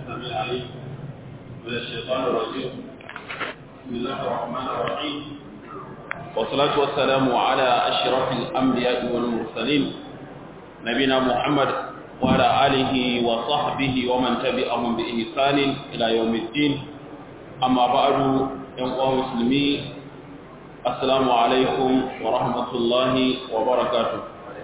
السميع العليم من الشيطان الرجيم بسم الله الرحمن الرحيم والصلاة والسلام على أشرف الأنبياء والمرسلين نبينا محمد وعلى آله وصحبه ومن تبعهم بإحسان إلى يوم الدين أما بعد يوم مسلمين السلام عليكم ورحمة الله وبركاته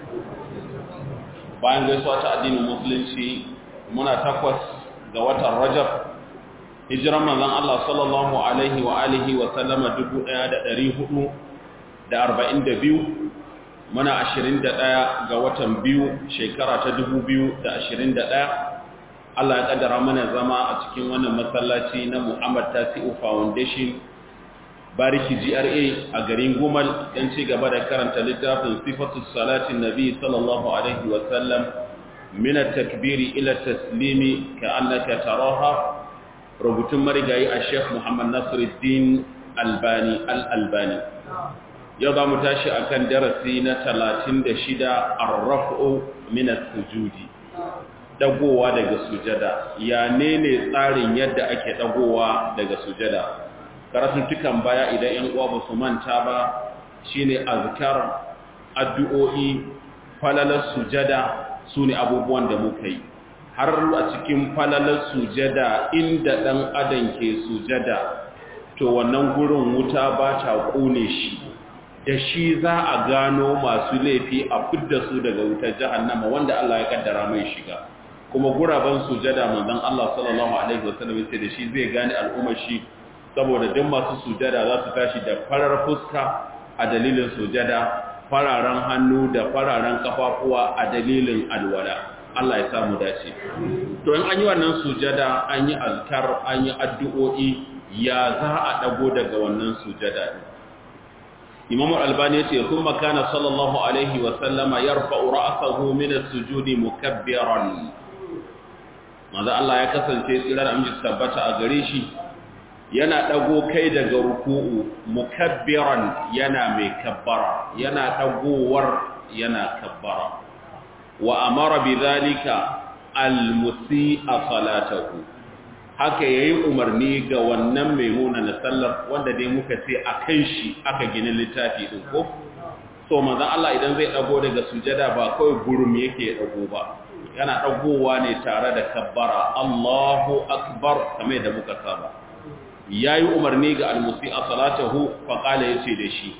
bayan gaisuwa ta addinin musulunci muna takwas ga watan rajab hijiran manzon Allah sallallahu alaihi wa alihi wa sallama 1442 muna 21 ga watan biyu shekara ta 2021 Allah ya kaddara mana zama a cikin wannan masallaci na Muhammad Tasi'u Foundation bariki GRA a garin Gumal dan ci gaba da karanta littafin sifatu salatin nabi sallallahu alaihi wa sallam min at-takbir ila at-taslim ka'annaka taraha rubutun marigayi a Sheikh Muhammad Nasiruddin Albani al-Albani yau za mu tashi akan darasi na 36 ar-raf'u min as-sujudi dagowa daga sujada ya ne ne tsarin yadda ake dagowa daga sujada karatuttukan baya idan ‘yan uwa ba su manta ba shi ne azkar addu'o'i falalar sujada su ne abubuwan da muka yi har a cikin falalar sujada inda ɗan adam ke sujada to wannan gurin wuta ba ta ƙone shi da shi za a gano masu laifi a fidda su daga wutar jahannama wanda Allah ya kaddara mai shiga kuma guraben sujada manzon Allah sallallahu alaihi wasallam sai da shi zai gane al'ummar shi saboda duk masu sujada za su tashi da farar fuska a dalilin sujada fararen hannu da fararen kafafuwa a dalilin alwala Allah ya samu dace to in an yi wannan sujada an yi azkar an yi addu'o'i ya za a dago daga wannan sujada Imam Al-Albani yace kuma kana sallallahu alaihi wa sallama yarfa'u ra'sahu min as-sujudi mukabbiran manzo Allah ya kasance tsirar amince tabbata a gare shi yana ɗago kai daga ruku'u mukabbiran yana mai kabbara yana ɗagowar yana kabbara wa amara bi zalika almusi'a salatahu haka yayi umarni ga wannan mai na sallar wanda dai muka ce akan shi aka gina littafi din ko so manzon Allah idan zai ɗago daga sujada ba kawai gurum yake ɗago ba yana ɗagowa ne tare da kabbara Allahu akbar kamar da muka saba ya yi umarni ga almusi a salatahu faƙala ya ce da shi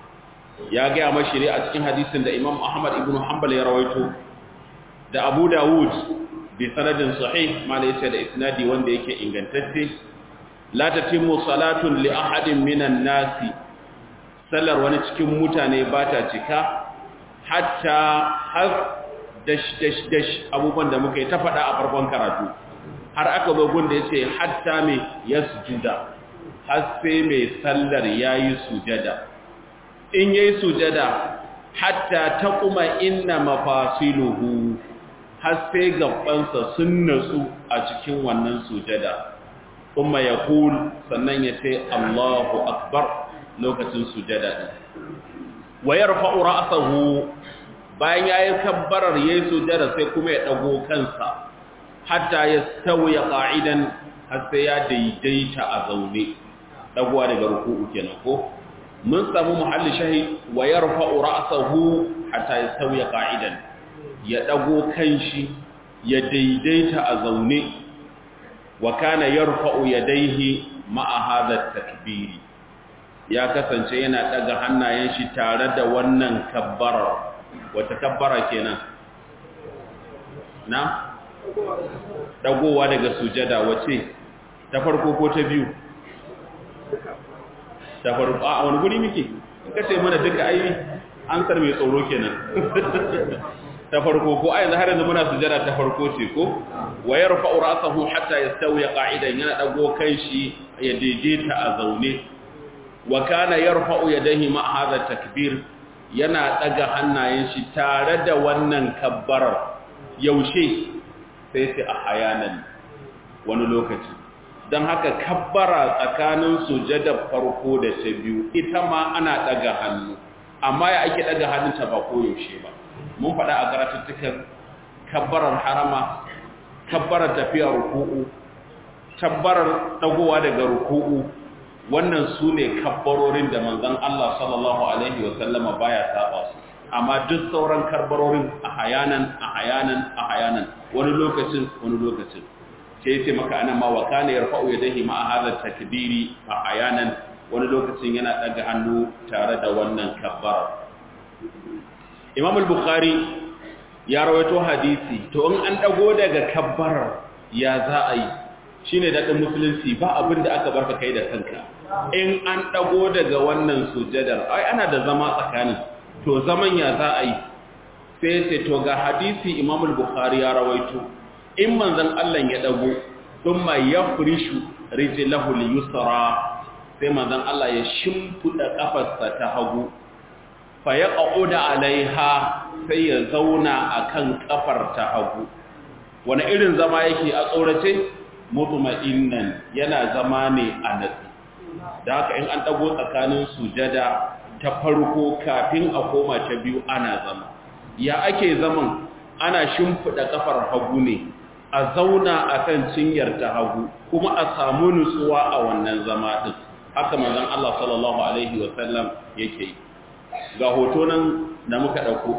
ya gaya mashi a cikin hadisin da imam ahmad ibn hanbal ya rawaito da abu dawud bi sanadin sahih mala ya ce da isnadi wanda yake ingantacce la tatimmu salatun li ahadin minan nasi sallar wani cikin mutane ba ta cika hatta har dash dash dash abubuwan da muka yi ta faɗa a farkon karatu har aka zo gunda ya ce hatta mai ya sujuda har sai mai sallar ya yi sujada in ya yi sujada hatta ta kuma inna mafasiluhu har sai gabansa sun natsu a cikin wannan sujada kuma ya kul sannan ya ce allahu akbar lokacin sujada ɗin wayar fa'ura asahu bayan ya yi kabbarar ya yi sujada sai kuma ya ɗago kansa hatta ya sauya ƙa'idan har sai ya daidaita a zaune ɗaguwa daga ruku'u kenan ko mun samu muhalli shahi wa ya rufa'u ra'asahu hatta ya sauya ƙa'idan ya ɗago kanshi ya daidaita a zaune wa kana ya rufa'u ya daihi ma'a hadar takbiri ya kasance yana ɗaga hannayen shi tare da wannan kabbarar wata kabbara kenan na? dagowa daga sujada wace ta farko ko ta biyu ta farko a wani guri muke ka ce mana duka ai an sar mai tsoro kenan ta farko ko ai har yanzu muna sujada ta farko ce ko wa yarfa'u ra'sahu hatta yastawi qa'idan yana dago kanshi ya daidaita a zaune wa kana yarfa'u yadayhi ma hadha takbir yana daga hannayen shi tare da wannan kabbarar yaushe sai sai a hayanan wani lokaci don haka kabbara tsakanin sujadar farko da ta biyu ita ma ana daga hannu amma ya ake daga hannunta ba koyaushe ba mun faɗa a karatuttukan kabbarar harama kabbarar tafiya ruku'u tabbarar dagowa daga ruku'u wannan su ne kabbarorin da manzon Allah sallallahu alaihi wasallama baya saba su amma duk sauran karbarorin a hayanan a hayanan a hayanan wani lokacin wani lokacin sai yace maka ana ma wa kana yarfa'u yadayhi ma hadha takbiri a hayanan wani lokacin yana daga hannu tare da wannan kabbara Imam al-Bukhari ya rawaito hadisi to in an dago daga kabbarar ya za a yi shine dadin musulunci ba abin da aka barka kai da kanka in an dago daga wannan sujadar ai ana da zama tsakanin to zaman ya za a yi sai sai to ga hadisi Imam al-Bukhari ya rawaito in manzon Allah ya dago thumma yafrishu rijlahu al-yusra sai manzon Allah ya shimfuda kafarsa ta hagu fa yaqauda alaiha sai ya zauna akan kafar ta hagu wani irin zama yake a tsorace mutma'innan yana zama ne a natsi da haka in an dago tsakanin sujada ta farko kafin a koma ta biyu ana zama ya ake zaman ana shimfida kafar hagu ne a zauna akan cinyar ta hagu kuma a samu nutsuwa a wannan zama din haka manzon Allah sallallahu alaihi wasallam yake yi ga hoto nan da muka dauko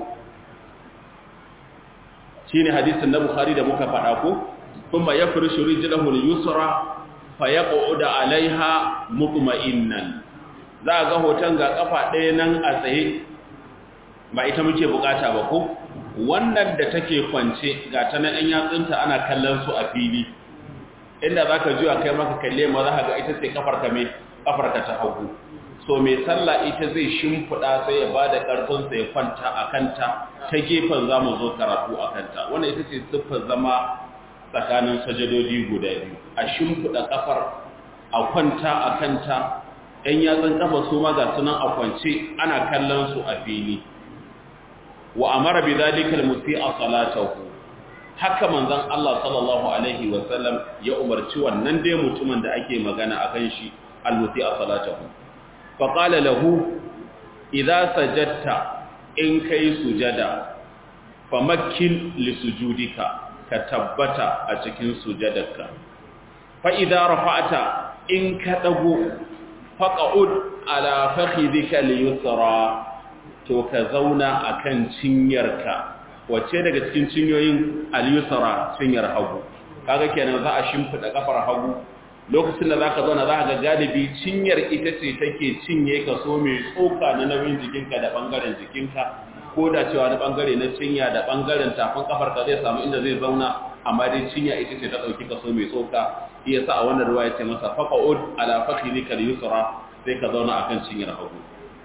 shine hadisin na Bukhari da muka faɗa ko kuma yafrishu rijlahu al-yusra fa yaq'udu alaiha mutma'innan za ga hoton ga kafa ɗaya nan a tsaye ba ita muke bukata ba ko wannan da take kwance ga ta nan ɗan yatsunta ana kallon su a fili inda za ka juya kai maka kalle ma za ka ga ita ce kafarka mai kafarka ta hagu so mai sallah ita zai shimfiɗa sai ya ba da ƙarfinsa ya kwanta a kanta ta gefen za mu zo karatu a kanta wannan ita ce siffar zama tsakanin sajadodi guda biyu a shimfiɗa kafar a kwanta a kanta ‘yan yatsun kafa su ma ga sunan a kwance ana kallon su a fili wa amara bi zalikal musi a salatahu haka manzon Allah sallallahu alaihi wa sallam ya umarci wannan dai mutumin da ake magana akan shi al-musi a salatahu fa qala lahu idza sajadta in kai sujada famakkin li sujudika ka tabbata a cikin sujadarka fa idza rafa'ta in ka dago faqa'ud ala fakhidika li yusra to ka zauna akan cinyarka wacce daga cikin cinyoyin al-yusra cinyar hagu kaga kenan za a shimfida kafar hagu lokacin da zaka zauna za ga galibi cinyar ita ce take cinye kaso mai tsoka na nauyin jikinka da bangaren jikinka ko da cewa na bangare na cinya da bangaren tafin kafar ka zai samu inda zai zauna amma dai cinya ita ce ta dauki kaso mai tsoka iya sa a wannan ruwa ya ce masa faqa'ud ala fakhidika al-yusra sai ka zauna akan cinyar hagu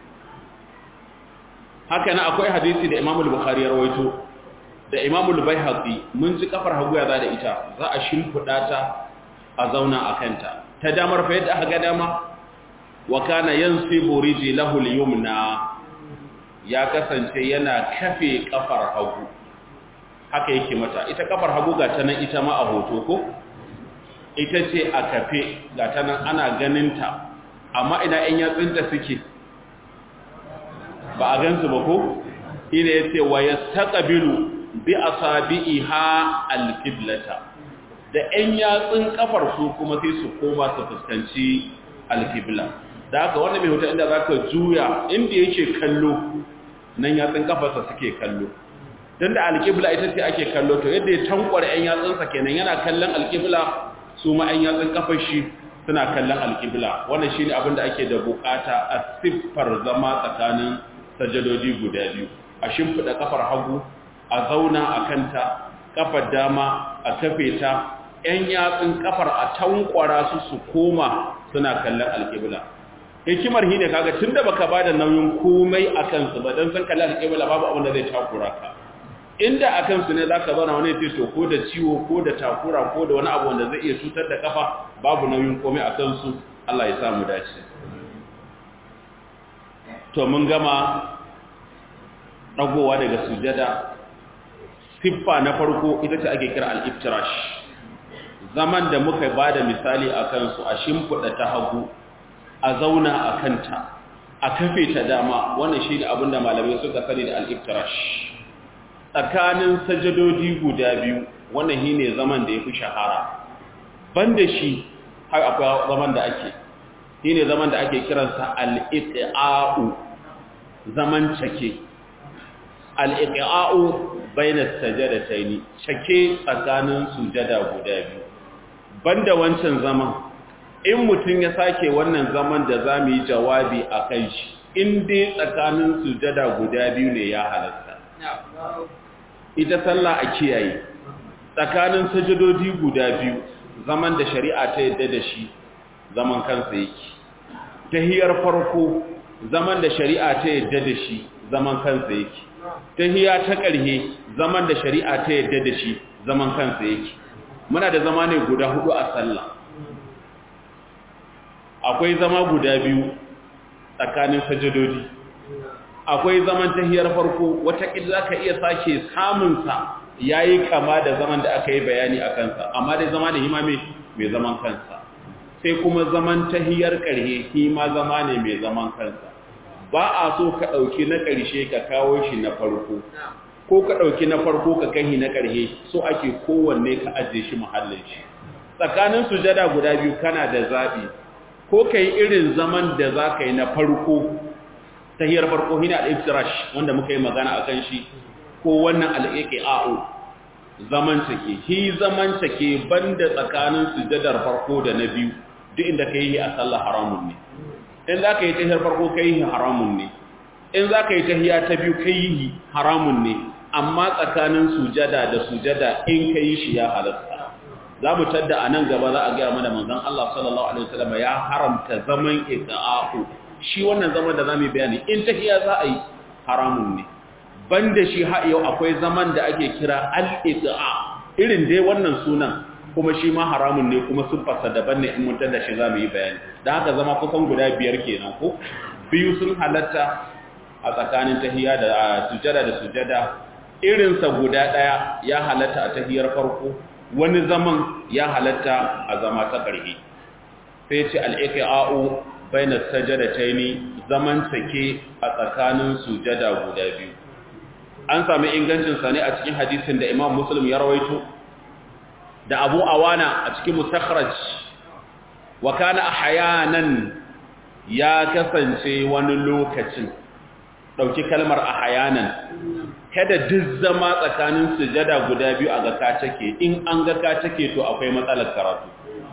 haka na akwai hadisi da Imam al-Bukhari ya rawaito da Imam al-Baihaqi mun ji kafar hagu ya da ita za a shimfida ta a zauna a kanta ta damar fa yadda aka ga dama wa kana yansibu rijlahu al-yumna ya kasance yana kafe kafar hagu haka yake mata ita kafar hagu ga ta nan ita ma a hoto ko ita ce a kafe ga ta nan ana ganinta amma ina ‘yan yatsunta suke ba a gansu ba ko ina ya ce wa ya taƙabilu bi a sabi'i ha alƙiblata da ‘yan yatsun kafar su kuma sai su koma su fuskanci alƙibla da haka wannan mai hoton inda za ka juya inda yake kallo nan yatsun kafarsa suke kallo don da alƙibla ita ce ake kallo to yadda ya tankwar 'yan yatsunsa kenan yana kallon alƙibla su ma 'yan yatsun kafar shi suna kallon alƙibla wannan shi ne abin da ake da bukata a siffar zama tsakanin sajadodi guda biyu a shimfiɗa kafar hagu a zauna a kanta kafar dama a kafe ta 'yan yatsun kafar a tankwara su su koma suna kallon alƙibla hikimar shi ne kaga tun da baka bada nauyin komai a kansu ba don san kalli alƙibla babu abin da zai takura ka inda a kansu ne za ka zauna wani ce to ko da ciwo ko da takura ko da wani abu wanda zai iya cutar da kafa babu nauyin komai a kansu Allah ya samu dace to mun gama dagowa daga sujada siffa na farko ita ce ake kira al-iftirash zaman da muka bada misali a kansu a shimfiɗa ta hagu a zauna a kanta a kafe ta dama wannan shi ne abinda malamai suka sani da al-iftirash tsakanin sajadodi guda biyu wannan shi ne zaman da ya fi shahara banda shi har akwai zaman da ake shine zaman da ake kiransa al-iqa'u zaman cake al-iqa'u baina sajadataini cake tsakanin sujada guda biyu banda wancan zaman in mutum ya sake wannan zaman da za mu yi jawabi a kan shi in dai tsakanin sujada guda biyu ne ya halatta ita sallah a kiyaye tsakanin sajadodi guda biyu zaman da shari'a ta yadda da shi zaman kansa yake tahiyar farko zaman da shari'a ta yadda da shi zaman kansa yake tahiya ta ƙarhe zaman da shari'a ta yadda da shi zaman kansa yake muna da zama ne guda hudu a sallah akwai zama guda biyu tsakanin sajadodi akwai zaman tahiyar farko wataƙila za ka iya sake samunsa ya yi kama da zaman da aka yi bayani a kansa amma dai zama da hima mai zaman kansa sai kuma zaman tahiyar ƙarhe hima zama ne mai zaman kansa ba a so ka ɗauki na ƙarshe ka kawo shi na farko ko ka ɗauki na farko ka kai na ƙarhe so ake kowanne ka ajiye shi muhallin shi tsakanin sujada guda biyu kana da zaɓi ko ka yi irin zaman da za ka yi na farko tahiyar farko hina al-iftirash wanda muka yi magana a kan shi ko wannan al-iqa'u zaman take hi zaman take banda tsakanin sujadar farko da na biyu duk inda ka yi a sallah haramun ne in za ka yi tahiyar farko ka yi haramun ne in za ka yi tahiya ta biyu ka yi haramun ne amma tsakanin sujada da sujada in ka yi shi ya halatta za mu tadda a nan gaba za a gaya mana manzon Allah sallallahu alaihi wasallam ya haramta zaman iqa'u shi wannan zaman da zamu bayani in tahiya za a yi haramun ne banda shi ha yau akwai zaman da ake kira al-iqa irin dai wannan sunan kuma shi ma haramun ne kuma siffarsa daban ne in mun tada shi zamu yi bayani dan haka zama kusan guda biyar kenan ko biyu sun halatta a tsakanin tahiya da sujada da sujada irinsa guda daya ya halatta a tahiyar farko wani zaman ya halatta a zama ta ƙarfi sai ce al-iqa'u baina sajadataini zaman take a tsakanin sujada guda biyu an sami ingancin sa ne a cikin hadisin da Imam Muslim ya rawaito da Abu Awana a cikin mustakhraj wa kana ahyanan ya kasance wani lokacin dauki kalmar ahyanan kada duk zama tsakanin sujada guda biyu a ga ka take in an ga ka take to akwai matsalar karatu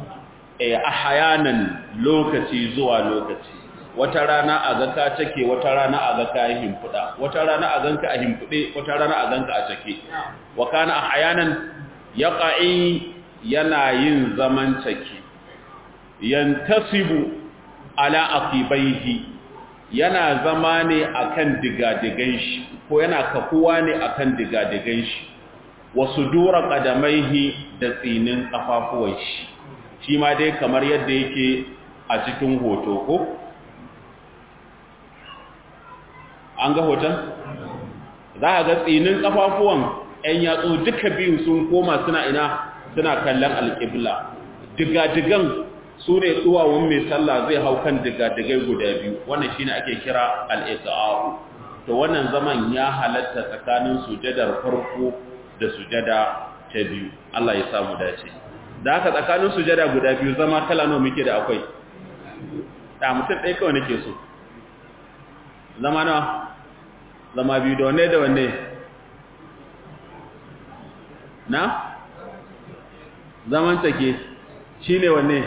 eh ahyanan lokaci zuwa lokaci wata rana a ga ka take wata rana a ga ka himfuda wata rana a ganka a himfude wata rana a ganka a take wa kana ahyanan yaqa'i yana yin zaman take yantasibu ala aqibaihi yana zama ne akan digadigan shi ko yana kafuwa ne akan digadigan shi wasu dura qadamaihi da tsinin kafafuwan shi shi ma dai kamar yadda yake a cikin hoto ko an ga hoton za a ga tsinin kafafuwan 'yan yatsu duka biyu sun koma suna ina suna kallon alƙibla digadigan su ne tsuwawun mai sallah zai hau kan digadigai guda biyu wannan shine ake kira al'isa'u to wannan zaman ya halatta tsakanin sujadar farko da sujada ta biyu Allah ya samu dace da haka tsakanin sujada guda biyu zama kala nawa muke da akwai da mutum ɗaya kawai nake so zama nawa zama biyu da wanne da wanne na zaman take shine wanne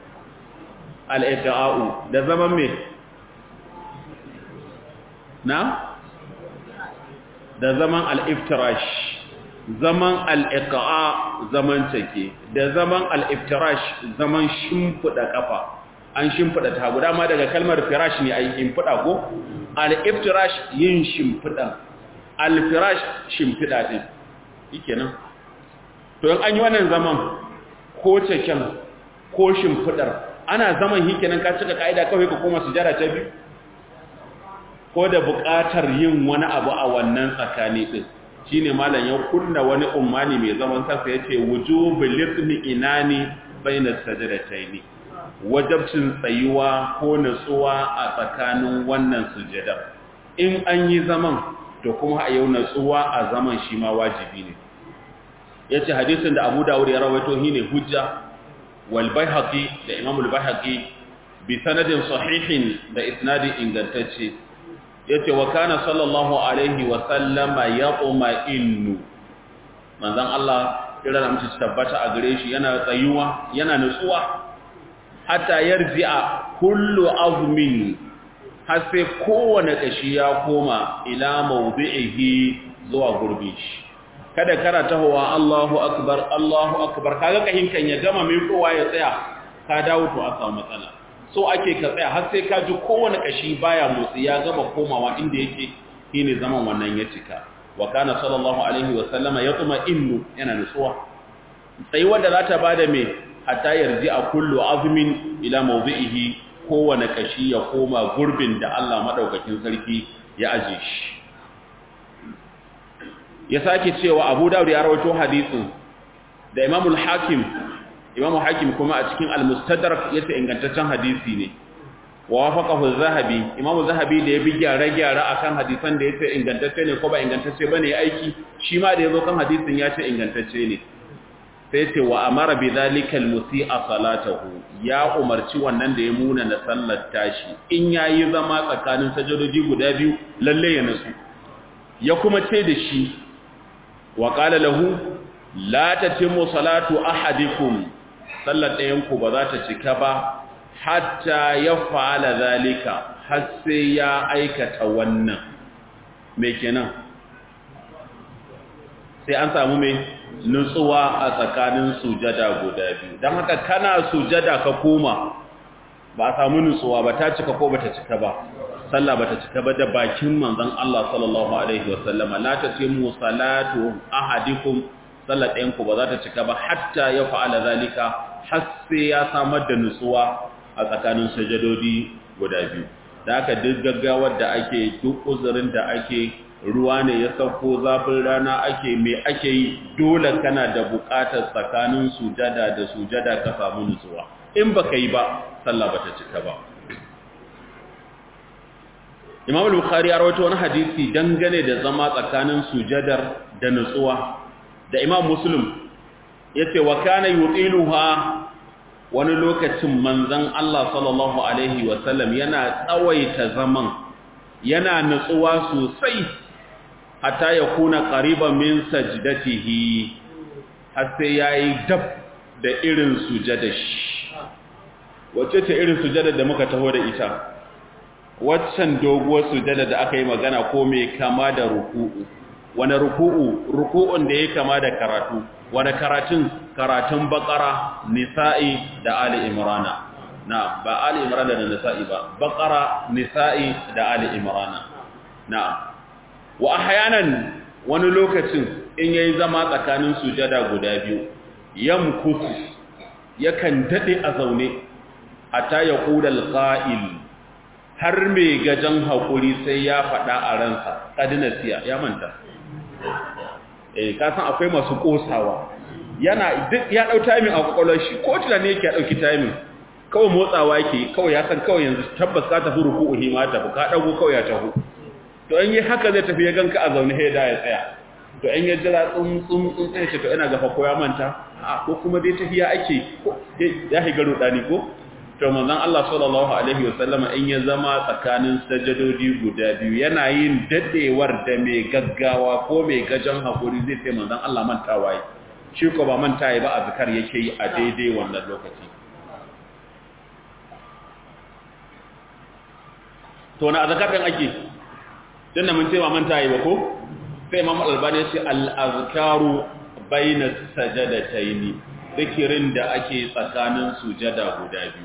al'iqa'u da zaman me na da zaman al'iftirash zaman al'iqa'a zaman take da zaman al'iftirash zaman shimfiɗa ƙafa an shimfiɗa ta guda ma daga kalmar firash ne a yi shimfiɗa ko al'iftirash yin shimfiɗa alfirash shimfiɗa ɗin yake nan to yin an yi wannan zaman ko caken ko shimfiɗar ana zaman hike nan ka cika ka'ida kawai ka koma sujada ta biyu ko da buƙatar yin wani abu a wannan tsakani ɗin shi ne malam ya kunna wani umarni mai zaman kansa ya ce wujubu litni inani bainar sajadataini wajabcin tsayuwa ko natsuwa a tsakanin wannan sujada in an yi zaman to kuma a yau natsuwa a zaman shi ma wajibi ne ya ce hadisin da abu dawud ya rawaito shi ne hujja wal bayhaqi da imam al bayhaqi bi sanadin sahihin da isnadin ingantacce yace wa kana sallallahu alaihi wa sallama yaquma innu manzon Allah kira da mutum tabbata a gare shi yana tsayuwa yana nutsuwa hatta yarji'a kullu azmin har sai kowane kashi ya koma ila mawdi'ihi zuwa gurbi shi kada kara tahowa Allahu akbar Allahu akbar kaga kahin kan ya gama mai kowa ya tsaya ka dawo to a samu matsala so ake ka tsaya har sai ka ji kowane kashi baya motsi ya gama komawa inda yake shine zaman wannan ya cika wa kana sallallahu alaihi wa sallama yatma innu yana nutsuwa sai wanda za ta bada me hatta yarji a kullu azmin ila mawdi'ihi kowane kashi ya koma gurbin da Allah madaukakin sarki ya aje shi ya sake cewa Abu Dawud ya rawaito hadisin da Imam al-Hakim Imam Hakim kuma a cikin al-Mustadrak yace ingantaccen hadisi ne wa wafaqahu az-Zahabi Imam Zahabi da ya bi gyare-gyare akan hadisan da yace ingantacce ne ko ba ingantacce bane aiki shi ma da yazo kan hadisin ya ce ingantacce ne sai ce wa amara bi zalika al-musi'a salatahu ya umarci wannan da ya muna na sallar tashi in yayi zama tsakanin sajadoji guda biyu lalle ya nasu ya kuma ce da shi wa qala lahu la tatimmu salatu ahadikum sallar ɗayanku ba za ta cika ba hatta ya fa'ala zalika har sai ya aikata wannan me kenan sai an samu mai nutsuwa a tsakanin sujada guda biyu don haka kana sujada ka koma ba a samu nutsuwa ba ta cika ko ba ta cika ba sallah ba ta cika ba da bakin manzan Allah sallallahu Alaihi wasallama la ta ce mu salatu ahadikum sallar ɗayanku ba za ta cika ba hatta ya fa'ala zalika har sai ya samar da nutsuwa a tsakanin sajadodi guda biyu da aka duk gaggawar da ake duk uzurin da ake ruwa ne ya sauko zafin rana ake mai ake yi dole kana da buƙatar tsakanin sujada da sujada ka samu nutsuwa in ba ka yi ba sallah ba ta cika ba imam al-bukhari ya rawaito wani hadisi dangane da zama tsakanin sujadar da nutsuwa da imam muslim ya ce wa kana yutiluha wani lokacin manzan Allah sallallahu alaihi wasallam yana tsawaita zaman yana nutsuwa sosai hatta ya kuna qariban min sajdatihi har sai yayi dab da irin sujada shi wace ce irin sujada da muka taho da ita waccan doguwar sujada da aka yi magana ko mai kama da ruku'u wani ruku'u ruku'un da ya kama da karatu wani karatun karatun bakara nisa'i da ali imrana na ba ali imrana da nisa'i ba bakara nisa'i da ali imrana na wa ahyanan wani lokacin in yayi zama tsakanin sujada guda biyu yamkusu yakan dade a zaune hatta ya qulal qa'il har mai gajan hakuri sai ya faɗa a ransa kadinasiya ya manta eh ka san akwai masu kosawa yana duk ya dau timing a kwakwalwar shi ko tunani yake ya dauki timing kawai motsawa yake kawai ya san kawai yanzu tabbas ka tafi ruku'u hi ma tafi ka dago kawai ya tafi to in yi haka zai tafi ya ganka a zaune he da ya tsaya to in ya jira tsum tsum tsum sai ce to ina gafa ko ya manta a ko kuma dai tafiya ake ya higa rudani ko to manzon Allah sallallahu alaihi wasallama in ya zama tsakanin sajadodi guda biyu yana yin dadewar da mai gaggawa ko mai gajan hakuri zai ce manzon Allah mantawa yi shi ko ba mantawa ba azkar yake yi a daidai wannan lokaci to na azkar din ake tunda mun ce ba mantawa ba ko sai Imam Al-Albani ya ce al-azkaru bayna sajadataini zikirin da ake tsakanin sujada guda biyu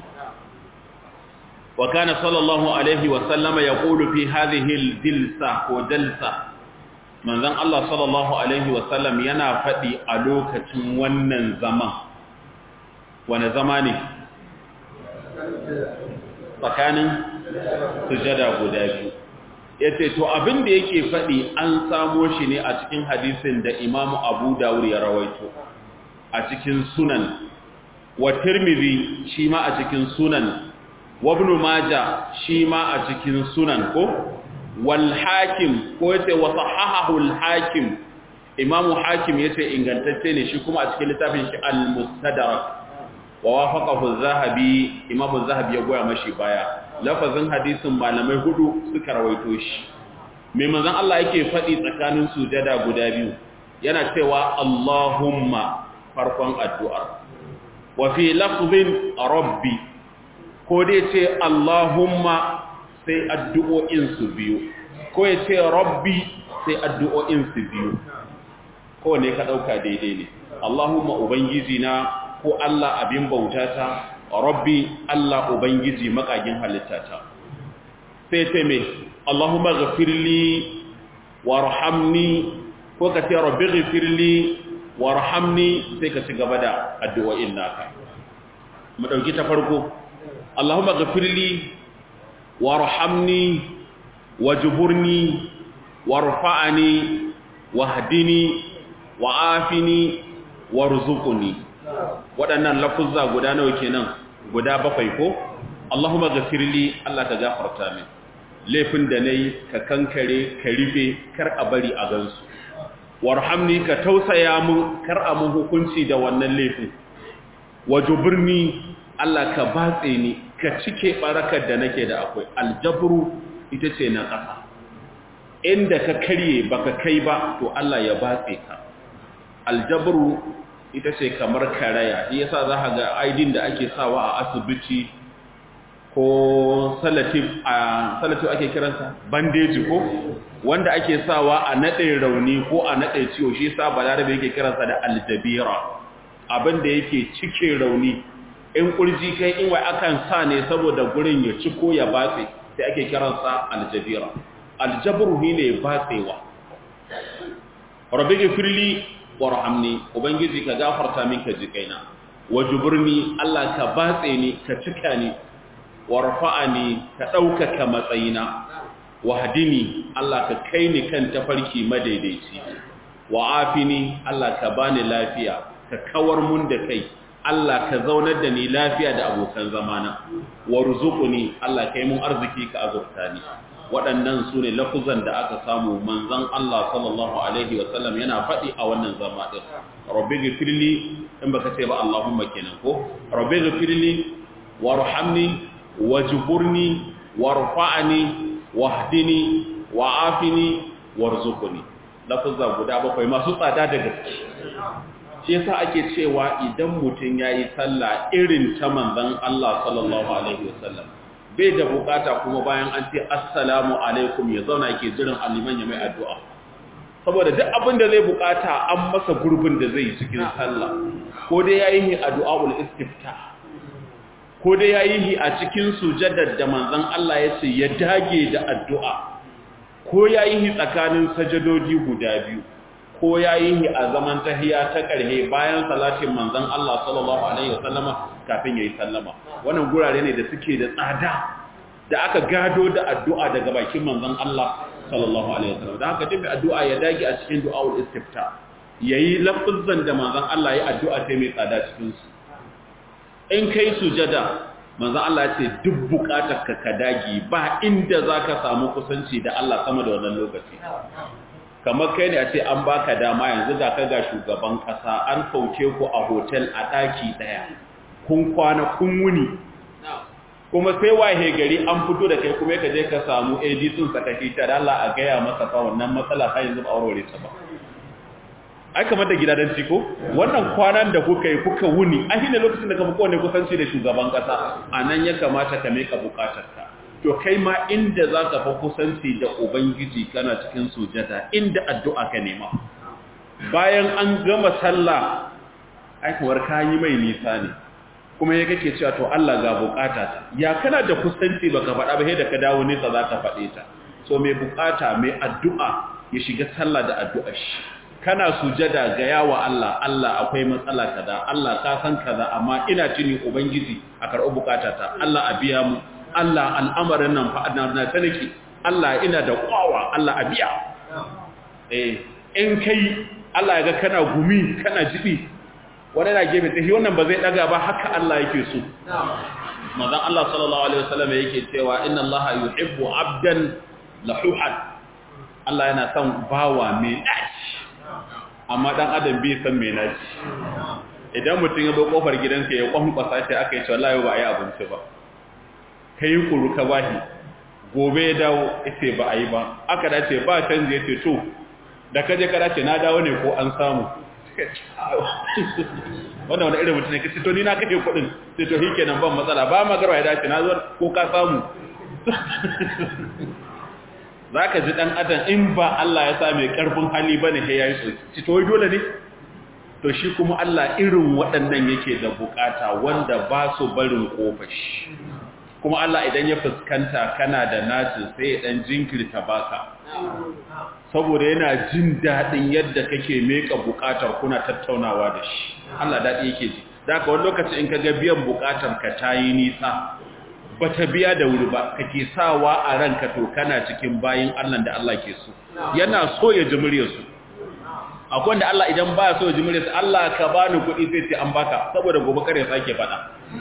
وكان صلى الله عليه وسلم يقول في هذه الجلسة وجلسة من ذن الله صلى الله عليه وسلم ينا فدي ألوكة ونن زمان ونزماني tsakanin sujada guda biyu yace to abin da yake faɗi an samo shi ne a cikin hadisin da Imam Abu Dawud ya rawaito a cikin sunan wa Tirmidhi shi ma a cikin sunan وابن ماجه shi ma a cikin sunan ko wal hakim ko yace wa sahahahu al hakim imamu hakim yace ingantacce ne shi kuma a cikin littafin shi al mustadrak wa wafaqahu zahabi imam zahabi ya goya mashi baya lafazin hadisin malamai hudu suka rawaito shi mai manzon Allah yake faɗi tsakanin sujada guda biyu yana cewa Allahumma farkon addu'ar wa fi lafzin rabbi ko dai ce Allahumma sai addu'o'in su biyu ko ya ce rabbi sai addu'o'in su biyu ko ne ka ɗauka daidai ne Allahumma ubangiji na ko Allah abin bautata rabbi Allah ubangiji makagin halittata sai ce me Allahumma ghafirli warhamni ko ka ce rabbi ghafirli warhamni sai ka ci gaba da addu'o'in naka mu dauki ta farko Allahumma ghafirli warhamni wajburni warfa'ni wahdini wa'afini warzuqni waɗannan lafuzza guda nawa kenan guda bakwai ko Allahumma ghafirli Allah ka gafarta min laifin da nayi ka kankare ka rufe kar a bari a gansu warhamni ka tausaya mun kar a mun hukunci da wannan laifin wajburni Allah ka batse ni ka cike barakar da nake da akwai aljabru ita ce na ƙasa inda ka karye baka kai ba to Allah ya batse ka aljabru ita ce kamar karaya shi yasa za ka ga aidin da ake sawa a asibiti ko salatif a salatif ake kiransa bandeji ko wanda ake sawa a nade rauni ko a nade ciwo shi yasa balarabe yake kiransa da aljabira abin da yake cike rauni in kurji kai in wai akan sa ne saboda gurin ya ci ko ya batse sai ake kiransa aljabira aljabru ne batsewa rabbi gifirli warhamni ubangiji ka gafarta min ka ji kaina wajburni Allah ka batse ni ka cika ni warfa'ani ka ɗaukaka matsayina wahdini Allah ka kai ni kan tafarki madaidaici wa'afini Allah ka bani lafiya ka kawar mun da kai Allah ka zaunar da ni lafiya da abokan zamana warzuquni Allah kai mun arziki ka azurta ni waɗannan su ne lafuzan da aka samu manzan Allah sallallahu Alaihi wasallam yana faɗi a wannan zama ɗin. Rabbi gafirli in baka ce ba Allahumma kenan ko? Rabbi gafirli, warhamni, wajiburni, warfa'ani, wahdini, wa'afini, warzukuni. Lafuzan guda bakwai masu tsada da gaske. Shi yasa ake cewa idan mutum ya yi sallah irin ta manzan Allah sallallahu Alaihi wasallam. bai da bukata kuma bayan an ce assalamu alaikum ya zauna ke jiran aliman ya mai addu'a saboda duk abin da zai bukata an masa gurbin da zai cikin sallah ko dai ya yi addu'a'ul istifta ko dai ya yi a cikin sujadar da manzan Allah ya ce ya dage da addu'a ko ya yi tsakanin sajadodi guda biyu ko ya yi a zaman tahiya ta ƙarhe bayan salatin manzan Allah sallallahu Alaihi wasallama kafin ya yi sallama wannan gurare ne da suke da tsada da aka gado da addu'a daga bakin manzan Allah sallallahu Alaihi wasallam da haka tafi addu'a ya dage a cikin du'a'ul istifta ya yi lafizan da manzan Allah ya addu'a ta mai tsada cikinsu in kai sujada manzan Allah ce duk bukatar ka ka dage ba inda za ka samu kusanci da Allah sama da wannan lokaci kamar kai ne a ce an baka dama yanzu ga ka ga shugaban kasa an sauke ku a hotel a daki daya kun kwana kun wuni kuma sai wahe gari an fito da kai kuma ka je ka samu AD sun saka shi ta Allah a gaya masa fa wannan matsala har yanzu ba aurore ta ba ai kamar da gidadan ko wannan kwanan da kuka yi kuka wuni a shine lokacin da ka fi kowane kusanci da shugaban kasa anan ya kamata ka meka bukatarka to kai ma inda za ka fa kusanci da Ubangiji kana cikin sujada inda addu'a ka nema bayan an gama sallah aikawar kayi mai nisa ne kuma ya kake cewa to Allah ga bukata ta ya kana da kusanci baka faɗa ba sai da ka dawo nesa za ka faɗe ta so mai bukata mai addu'a ya shiga sallah da addu'a shi kana sujada ga yawa Allah Allah akwai matsala kaza Allah ka san kaza amma ina tuni ubangiji a karɓi bukatata Allah a biya mu Allah al'amarin nan fa na sanaki Allah ina da kwawa Allah a biya eh in kai Allah ya ga kana gumi kana jibi wani na gefe tsaye wannan ba zai daga ba haka Allah yake so manzon Allah sallallahu alaihi wasallam yake cewa inna Allah yuhibbu abdan lahuhan Allah yana son bawa mai naci amma dan adam bai san mai naci idan mutum ya zo kofar gidanka ya kwankwasa shi aka yi ce wallahi ba a yi abinci ba ka yi kuru ka bahi gobe ya dawo ita ba a yi ba aka dace ba canji ya ce to da ka je ka dace na dawo ne ko an samu wannan wani irin mutum ne ka ce to ni na kashe kuɗin sai to hike nan ban matsala ba ma garwa ya dace na zuwa ko ka samu za ka ji ɗan adam in ba Allah ya sa mai ƙarfin hali ba ne ya yi tsoki to dole ne to shi kuma Allah irin waɗannan yake da bukata wanda ba su barin ƙofashi kuma Allah idan ya fuskanta kana da naci sai ya ɗan jinkirta baka saboda yana jin daɗin yadda kake meka bukatar kuna tattaunawa da shi Allah daɗi yake ji da ka wani lokaci in ka ga biyan bukatar ka ta yi nisa ba ta biya da wuri ba kake sawa a ranka to kana cikin bayin Allah da Allah ke so yana so ya ji muryarsu akwai wanda Allah idan ba so ya ji muryarsu Allah ka bani kuɗi sai ce an baka saboda gobe kare sake faɗa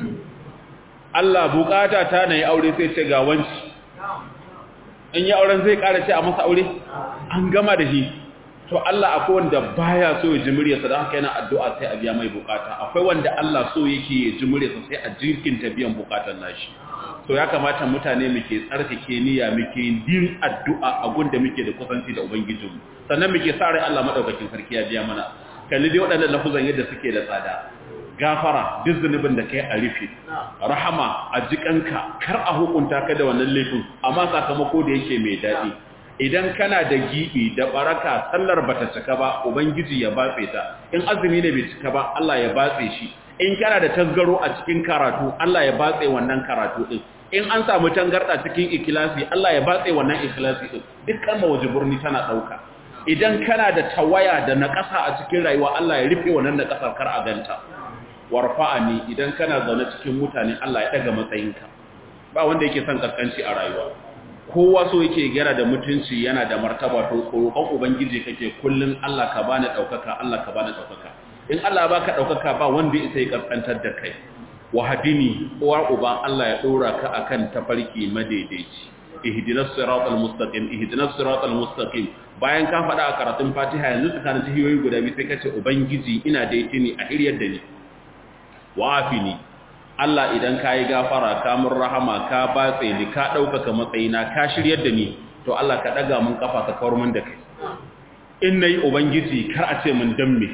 Allah bukata ta na yi aure sai ce ga wanci in yi auren zai ƙara ce a masa aure an gama da shi to Allah akwai wanda baya so ya ji muryarsa don haka yana addu'a sai a biya mai bukata akwai wanda Allah so yake ya ji muryarsa sai a jirkinta biyan bukatar nashi to ya kamata mutane muke tsarkake niyya muke yin addu'a a gunda muke da kusanci da ubangijinmu sannan muke sa rai Allah madaukakin sarki ya biya mana kalli dai waɗannan lafuzan yadda suke da tsada gafara duk zunubin da kai a rufe rahama a jikanka kar a hukunta ka da wannan laifin amma sakamako da yake mai daɗi idan kana da gibi da baraka sallar bata cika ba ubangiji ya batse ta in azumi ne bai cika ba Allah ya batse shi in kana da tasgaro a cikin karatu Allah ya batse wannan karatu din in an samu tangarda cikin ikhlasi Allah ya batse wannan ikhlasi din dukkan mawajiburni tana dauka idan kana da tawaya da naƙasa a cikin rayuwa Allah ya rufe wannan naƙasar kar a ganta warfa'ani idan kana zaune cikin mutane Allah ya daga matsayinka ba wanda yake son kaskanci a rayuwa kowa so yake gyara da mutunci yana da martaba to roƙon ubangiji kake kullun Allah ka bani daukaka Allah ka bani daukaka in Allah baka daukaka ba wanda isa ya kaskantar da kai wahadini uwa uba Allah ya dora ka akan tafarki madaidaici ihdinas siratal mustaqim ihdinas siratal mustaqim bayan ka faɗa a karatun Fatiha yanzu tsakanin jihiyoyi guda biyu sai kace ubangiji ina da yake ni a hiryar da ni wa'afini Allah idan kayi gafara ka mun rahama ka batse ni ka ɗaukaka matsayina ka shiryar da ni to Allah ka ɗaga mun kafa ka kawar mun da kai in nayi ubangiji kar a ce mun damme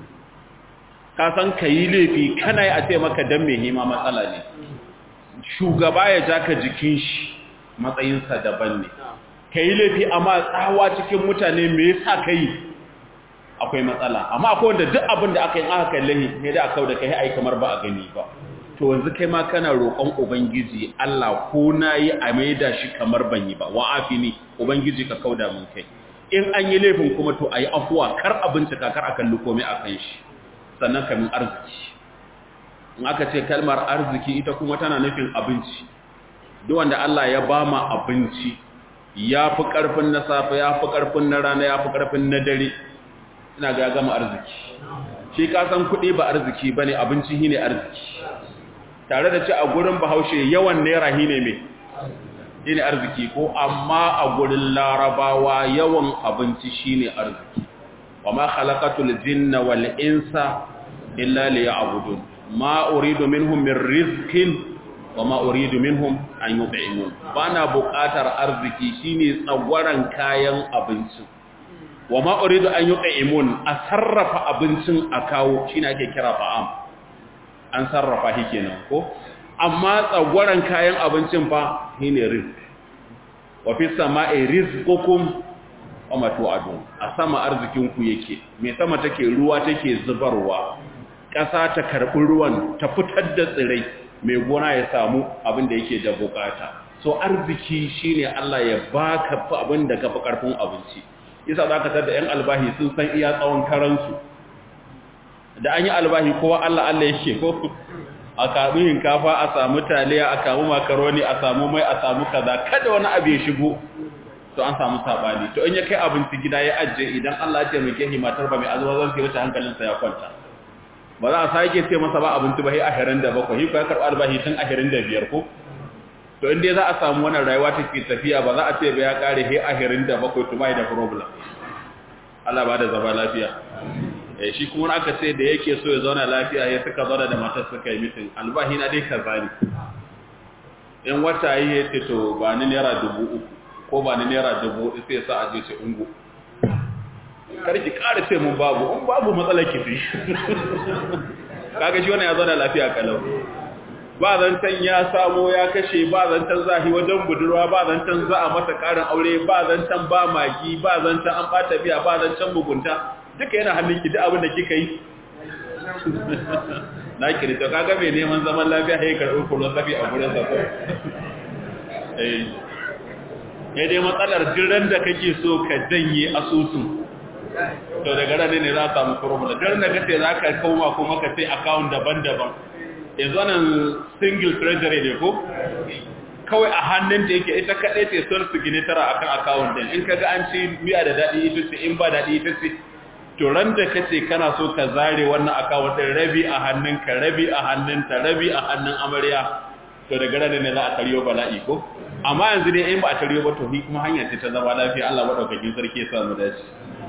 ka san kayi laifi kana yi a ce maka damme hima matsala ne shugaba ya ja ka jikin shi matsayinsa daban ne kayi laifi amma tsawa cikin mutane me yasa kai akwai matsala amma akwai wanda duk abin da aka yi aka kalle ne da aka da kai ai kamar ba a gani ba to yanzu kai ma kana roƙon ubangiji Allah ko nayi a maida shi kamar ban yi ba wa afini ubangiji ka kauda mun kai in an yi laifin kuma to ayi afuwa kar a bincika kar a kalli komai a kan shi sannan kamin arziki in aka ce kalmar arziki ita kuma tana nufin abinci duk wanda Allah ya bama abinci ya fi ƙarfin na safe ya fi ƙarfin na rana ya fi ƙarfin na dare ina ga gama arziki shi ka san kuɗi ba arziki ba ne abinci shi ne arziki tare da ci a gurin bahaushe yawan naira shi ne mai shi ne arziki ko amma a gurin larabawa yawan abinci shi ne arziki wa ma khalaqatul jinna wal insa illa liya'budun ma uridu minhum min rizqin wa ma uridu minhum an yut'imun bana buƙatar arziki shine tsagwaran kayan abinci wa ma uridu an yut'imun a sarrafa abincin a kawo shine ake kira fa'am an sarrafa shi kenan ko amma tsagwaran kayan abincin fa shine rizq wa fi sama'i rizqukum wa ma tu'adun a sama arzikin ku yake me sama take ruwa take zubarwa ƙasa ta karɓi ruwan ta fitar da tsirai mai gona ya samu abin da yake da bukata so arziki shine Allah ya baka abin da kafa karfin abinci yasa zaka tada yan albahi sun san iya tsawon karansu da an yi albahi kowa Allah Allah yake ko a kamu hinkafa a samu taliya a kamu makaroni a samu mai a samu kaza kada wani abu ya shigo to an samu sabani to in ya kai abinci gida ya ajiye idan Allah ya taimake shi matar ba mai azuwa zan sai wata hankalinsa ya kwanta ba za a sake ce masa ba abinci ba sai ahirin da bakwai ko ya karɓi albahi tun ahirin da biyar ko to in dai za a samu wannan rayuwa take tafiya ba za a ce ba ya kare sai ahirin da bakwai to bai da problem Allah ba da zaba lafiya eh shi kuma aka ce da yake so ya zauna lafiya ya suka zauna da matar suka yi mitin albahi na dai kaza ne in wata yi ya ce to ba ni naira dubu uku ko ba ni naira dubu hudu sai sa a je ce ungo karki ƙara ce mun babu in babu matsalar kifi kaga shi wannan ya zauna lafiya kalau ba zancen ya samo ya kashe ba zancen zahi wajen budurwa ba zancen za a masa karin aure ba zancen ba magi ba zancen an bata biya ba zancen mugunta duka yana hannun ki duk abin da kika yi na kiri to kaga mai neman zaman lafiya ya karɓi kullum safi a gurin sa eh ya dai matsalar jiran da kake so ka janye asusun to daga ranar ne za a samu problem jiran da kace za ka koma kuma ka sai account daban-daban yanzu nan single treasury ne ko kawai a hannun da yake ita kaɗai ce son su gini tara a kan akawun din in kaga an ci miya da daɗi ita ce in ba daɗi ita ce to ran da ka ce kana so ka zare wannan akawun din rabi a hannunka rabi a hannunta rabi a hannun amarya to daga ranar ne za a karyo bala'i ko amma yanzu dai in ba a karyo ba to ni kuma hanya ce ta zama lafiya Allah madaukakin sarki ya samu dace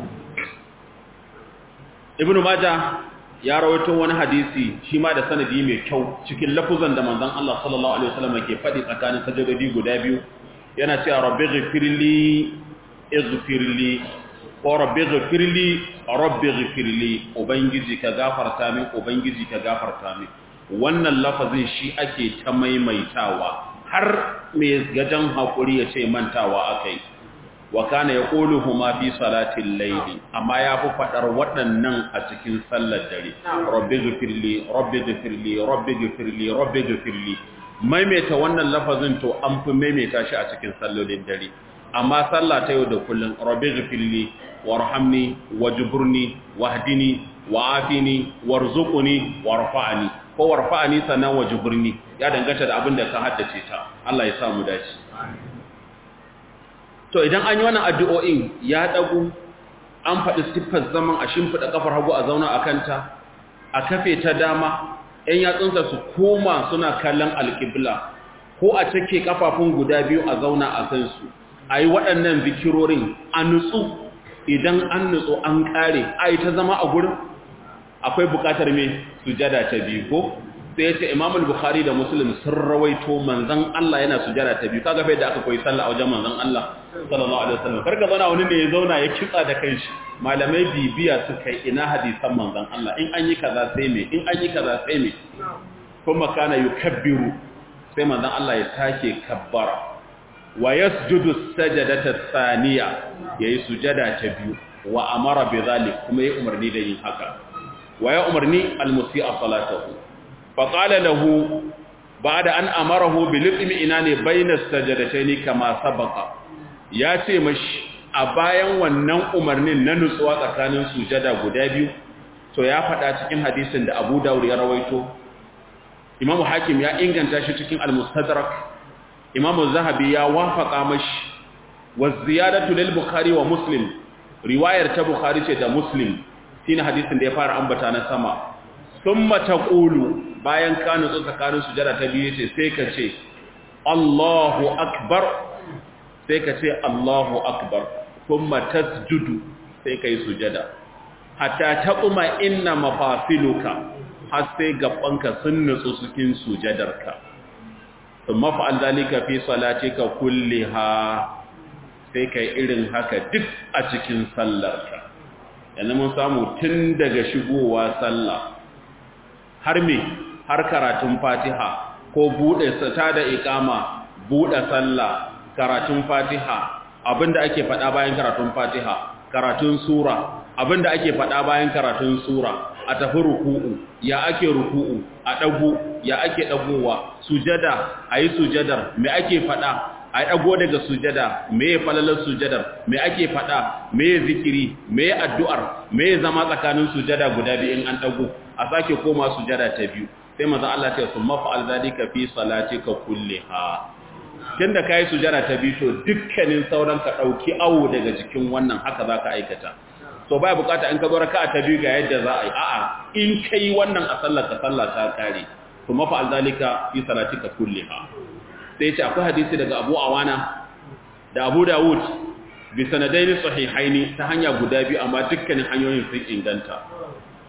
ibnu majah ya rawaito wani hadisi shi ma da sanadi mai kyau cikin lafuzan da manzon Allah sallallahu alaihi wasallam ke faɗi tsakanin sajadodi guda biyu yana cewa rabbi ghfirli ighfirli ko rabbi ghfirli rabbi ghfirli ubangiji ka gafarta min ubangiji ka gafarta min wannan lafazin shi ake ta maimaitawa har mai gajan hakuri ya ce mantawa akai wa kana yaquluhuma fi salatil layli amma ya fi fadar waɗannan a cikin sallar dare rabbi ghfirli rabbi ghfirli rabbi ghfirli rabbi ghfirli maimaita wannan lafazin to an fi maimaita shi a cikin sallolin dare amma sallah ta yau da kullun rabbi ghfirli warhamni wajburni wahdini wa'afini warzuqni warfa'ni ko warfa'ni sanan wajburni ya danganta da abin da ka haddace ta Allah ya sa mu dace to idan an yi wannan addu'o'in ya dagu an faɗi siffar zaman a shimfiɗa kafar hagu a zauna a kanta a kafe ta dama ‘yan yatsunsa su koma suna kallon alƙibla ko a cike kafafun guda biyu a zauna a kansu a yi waɗannan zikirorin a nutsu idan an nutsu an ƙare a yi ta zama a gurin akwai buƙatar mai sujada ta biyu ko sai ya ce imamul bukhari da muslim sun rawaito manzan Allah yana sujada ta biyu kaga bai da aka koyi sallah a wajen manzan Allah sallallahu alaihi wasallam karka zauna wani ne ya zauna ya kitsa da kanshi malamai bibiya suka yi ina hadisan manzan Allah in an yi kaza sai me in an yi kaza sai me kuma kana yukabbiru sai manzan Allah ya take kabbara wa yasjudu sajadata thaniya yayi sujada ta biyu wa amara bi zalik kuma yayi umarni da yin haka wa ya umarni al-musi'a salatahu فقال له بعد أن أمره بالإطمئنان بين السجدتين كما سبق ya ce mashi a bayan wannan umarnin na nutsuwa tsakanin sujada guda biyu to ya faɗa cikin hadisin da Abu Dawud ya rawaito Imam Hakim ya inganta shi cikin Al-Mustadrak Imam Zahabi ya wafaka mashi wa ziyadatu lil Bukhari wa Muslim riwayar ta Bukhari ce da Muslim shine hadisin da ya fara ambata na sama thumma taqulu bayan ka nutsu tsakanin sujada ta biyu ce sai ka ce Allahu akbar sai ka ce Allahu akbar kuma tasjudu sai kai sujada hatta taquma inna mafasiluka har sai gabanka sun nutsu cikin sujadarka thumma fa'al zalika fi salatika kulliha sai kai irin haka duk a cikin sallarka yanzu mun samu tun daga shigowa sallah har me har karatun fatiha ko bude sata da ikama bude sallah karatun fatiha abinda ake faɗa bayan karatun fatiha karatun sura abinda ake faɗa bayan karatun sura a tafi ruku'u ya ake ruku'u a ɗagu ya ake ɗagowa sujada a yi sujadar me ake faɗa a ɗago daga sujada me ya falalar sujadar me ake faɗa me ya zikiri me ya addu'ar me ya zama tsakanin sujada guda biyu in an ɗago a sake koma sujada ta biyu sai maza Allah ce sun mafa'al zalika fi salatika kulliha tunda kai sujada ta biyu to dukkanin sauran ka dauki awo daga cikin wannan haka zaka aikata so baya bukata in ka zo raka'a ta biyu ga yadda za a yi a'a in kai wannan a sallar ka sallah ta kare to mafa'al zalika fi salatika kulliha sai ce akwai hadisi daga Abu Awana da Abu Dawud bi sanadaini sahihaini ta hanya guda biyu amma dukkanin hanyoyin sun inganta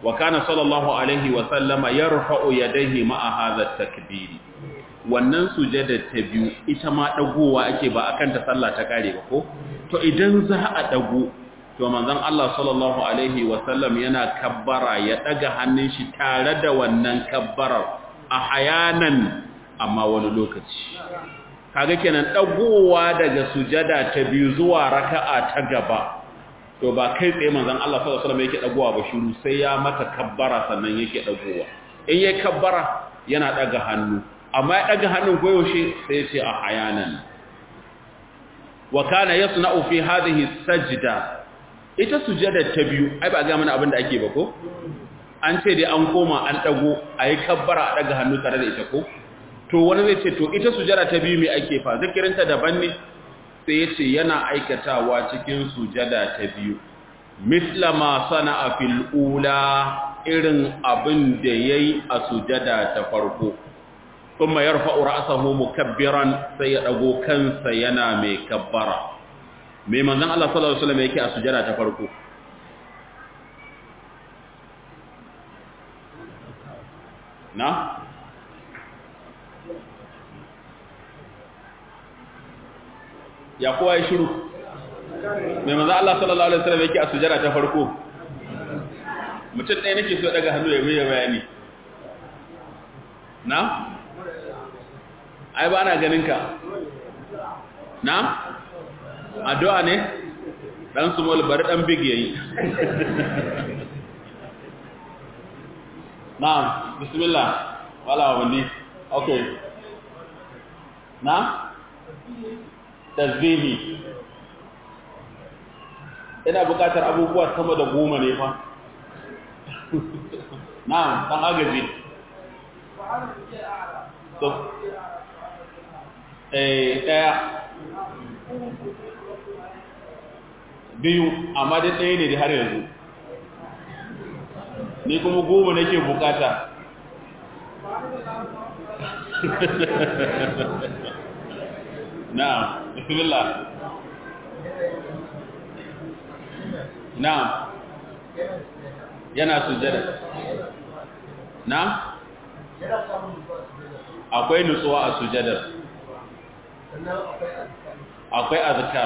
wa kana sallallahu alaihi wa sallama yarfa'u yadayhi ma'a hadha takbiri wannan sujada ta biyu ita ma dagowa ake ba akan ta sallah ta kare ba ko to idan za a dago to manzon Allah sallallahu alaihi wa sallam yana kabbara ya daga hannun shi tare da wannan kabbarar a hayanan amma wani lokaci kaga kenan dagowa daga sujada ta biyu zuwa raka'a ta gaba to ba kai tsaye manzon Allah sallallahu alaihi wasallam yake dagowa ba shiru sai ya mata kabbara sannan yake dagowa in yayi kabbara yana daga hannu amma ya daga hannun goyoshe sai ya ce a hayanan wa kana yasna'u fi hadhihi sajda ita sujada ta biyu ai ba ga mana abin da ake ba ko an ce dai an koma an dago ayi kabbara a daga hannu tare da ita ko to wani zai ce to ita sujada ta biyu me ake fa zikirinta daban ne sai ya ce yana aikatawa cikin sujada ta biyu misla ma sana'a fil ula irin abin da yayi a sujada ta farko kuma yarfa'u ra'sahu mukabbiran sai ya dago kansa yana mai kabbara me manzon Allah sallallahu alaihi wasallam yake a sujada ta farko na ya kowa ya shiru mai maza Allah sallallahu Alaihi wasallam yake a sujara ta farko mutum ɗaya nake so daga hannu ya mai bayani na? ai ba na ganin ka na? addu'a ne? ɗan small bari ɗan big yayi na bismillah wala wani ok na? tasbihi ina bukatar abubuwa sama da goma ne fa na'am dan agaji to eh daya biyu amma dai ɗaya ne da har yanzu ni kuma goma nake bukata na'am bismillah na'am yana sujada na'am akwai nutsuwa a sujadar akwai azkar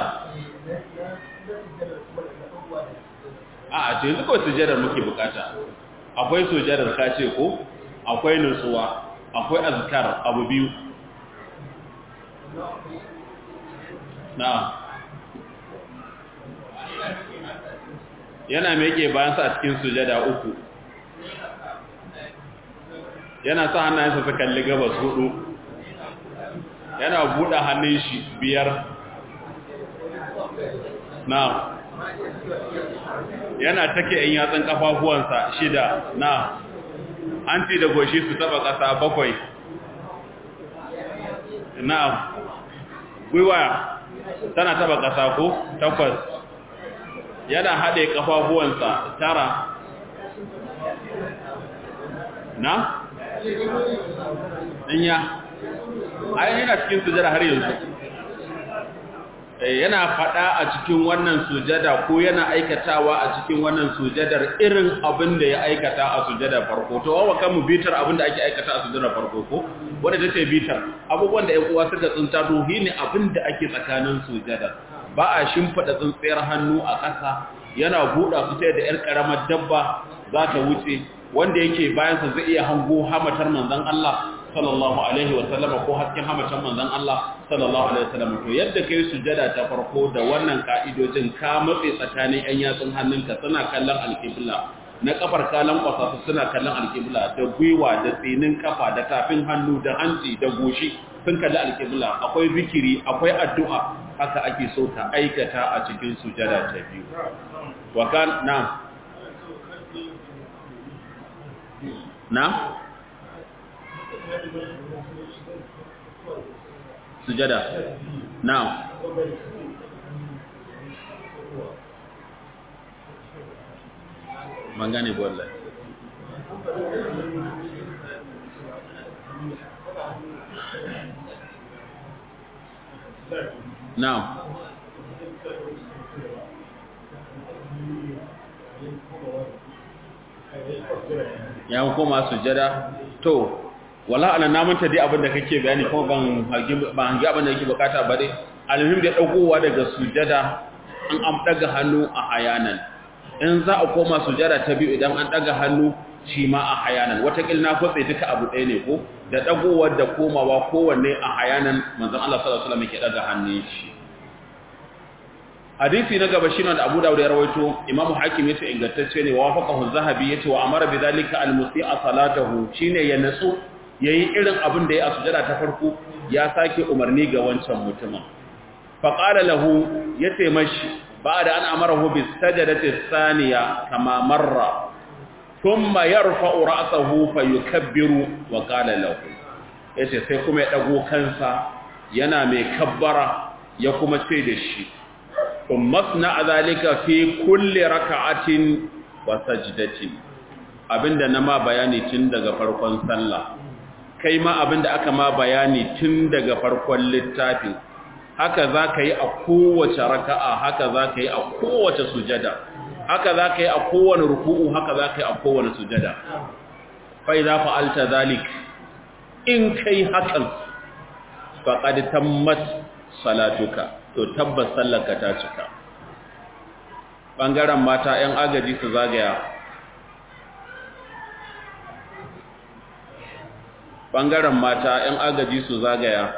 a a ce yanzu kawai sujadar muke bukata akwai sujadar ka ce ko akwai nutsuwa akwai azkar abu biyu na yana meke bayansa a cikin sujada uku yana sa hannayensa su kalli gabas hudu yana buɗe hannun shi biyar na yana take in yatsun kafafuwansa shida na hanci da goshi su taba ƙasa bakwai na gwiwa tana taba ƙasa ko takwas yana haɗe ƙafafuwansa tara na? ɗinya ayin yana cikin sujada har yanzu yana faɗa a cikin wannan sujada ko yana aikatawa a cikin wannan sujadar irin abin da ya aikata a sujadar farko to wawa kan mu bitar abin da ake aikata a sujadar farko ko wanda ta ce bitar abubuwan da ƴan uwa suka tsinta to ne abin da ake tsakanin sujadar ba a shimfada tsintsiyar hannu a ƙasa yana buɗa su ta da ƴar ƙaramar dabba za ta wuce wanda yake bayansa zai iya hango hamatar manzon Allah sallallahu alaihi wa sallama ko hasken hamacin manzon Allah sallallahu alaihi wa sallam to yadda kai sujada ta farko da wannan ka'idojin ka matse tsakanin ƴan yatsun hannunka suna kallon alƙibla na kafar kalan kwasa su suna kallon alƙibla da gwiwa da tsinin kafa da tafin hannu da hanci da goshi sun kalli alƙibla akwai zikiri akwai addu'a haka ake so ka aikata a cikin sujada ta biyu wa kan na na sujada now mangane bolla now ya koma sujada to wala ana namanta dai abin da kake bayani ko ban hangi ban hangi abin da yake bukata ba dai alhim da dagowa daga sujada an am daga hannu a hayanan in za a koma sujada ta biyu idan an daga hannu shi ma a hayanan watakil na kwatse duka abu ɗaya ne ko da dagowar da komawa kowanne a hayanan manzon Allah sallallahu alaihi wasallam yake daga hannun shi hadisi na gaba shine da Abu Dawud ya rawaito Imam Hakim yace ingantacce ne wa wafaqahu Zahabi yace wa amara bidhalika al-musii'a salatahu shine ya natsu yayi irin abin da ya a sujada ta farko ya sake umarni ga wancan mutumin fa qala lahu yace mashi ba'da an amarahu bis sajdati thaniya kama marra thumma yarfa'u ra'sahu fayukabbiru wa qala lahu yace sai kuma ya dago kansa yana mai kabbara ya kuma ce da shi masna zalika fi kulli raka'atin wa sajdatin abinda na ma bayani tun daga farkon sallah kai ma abinda aka ma bayani tun daga farkon littafin haka zaka yi a kowace raka'a haka zaka yi a kowace sujada haka zaka yi a kowane ruku'u haka zaka yi a kowane sujada fa idza fa'alta zalik in kai hakan faqad tammat salatuka to tabbas sallarka ta cika ɓangaren mata 'yan agaji su zagaya ɓangaren mata 'yan agaji su zagaya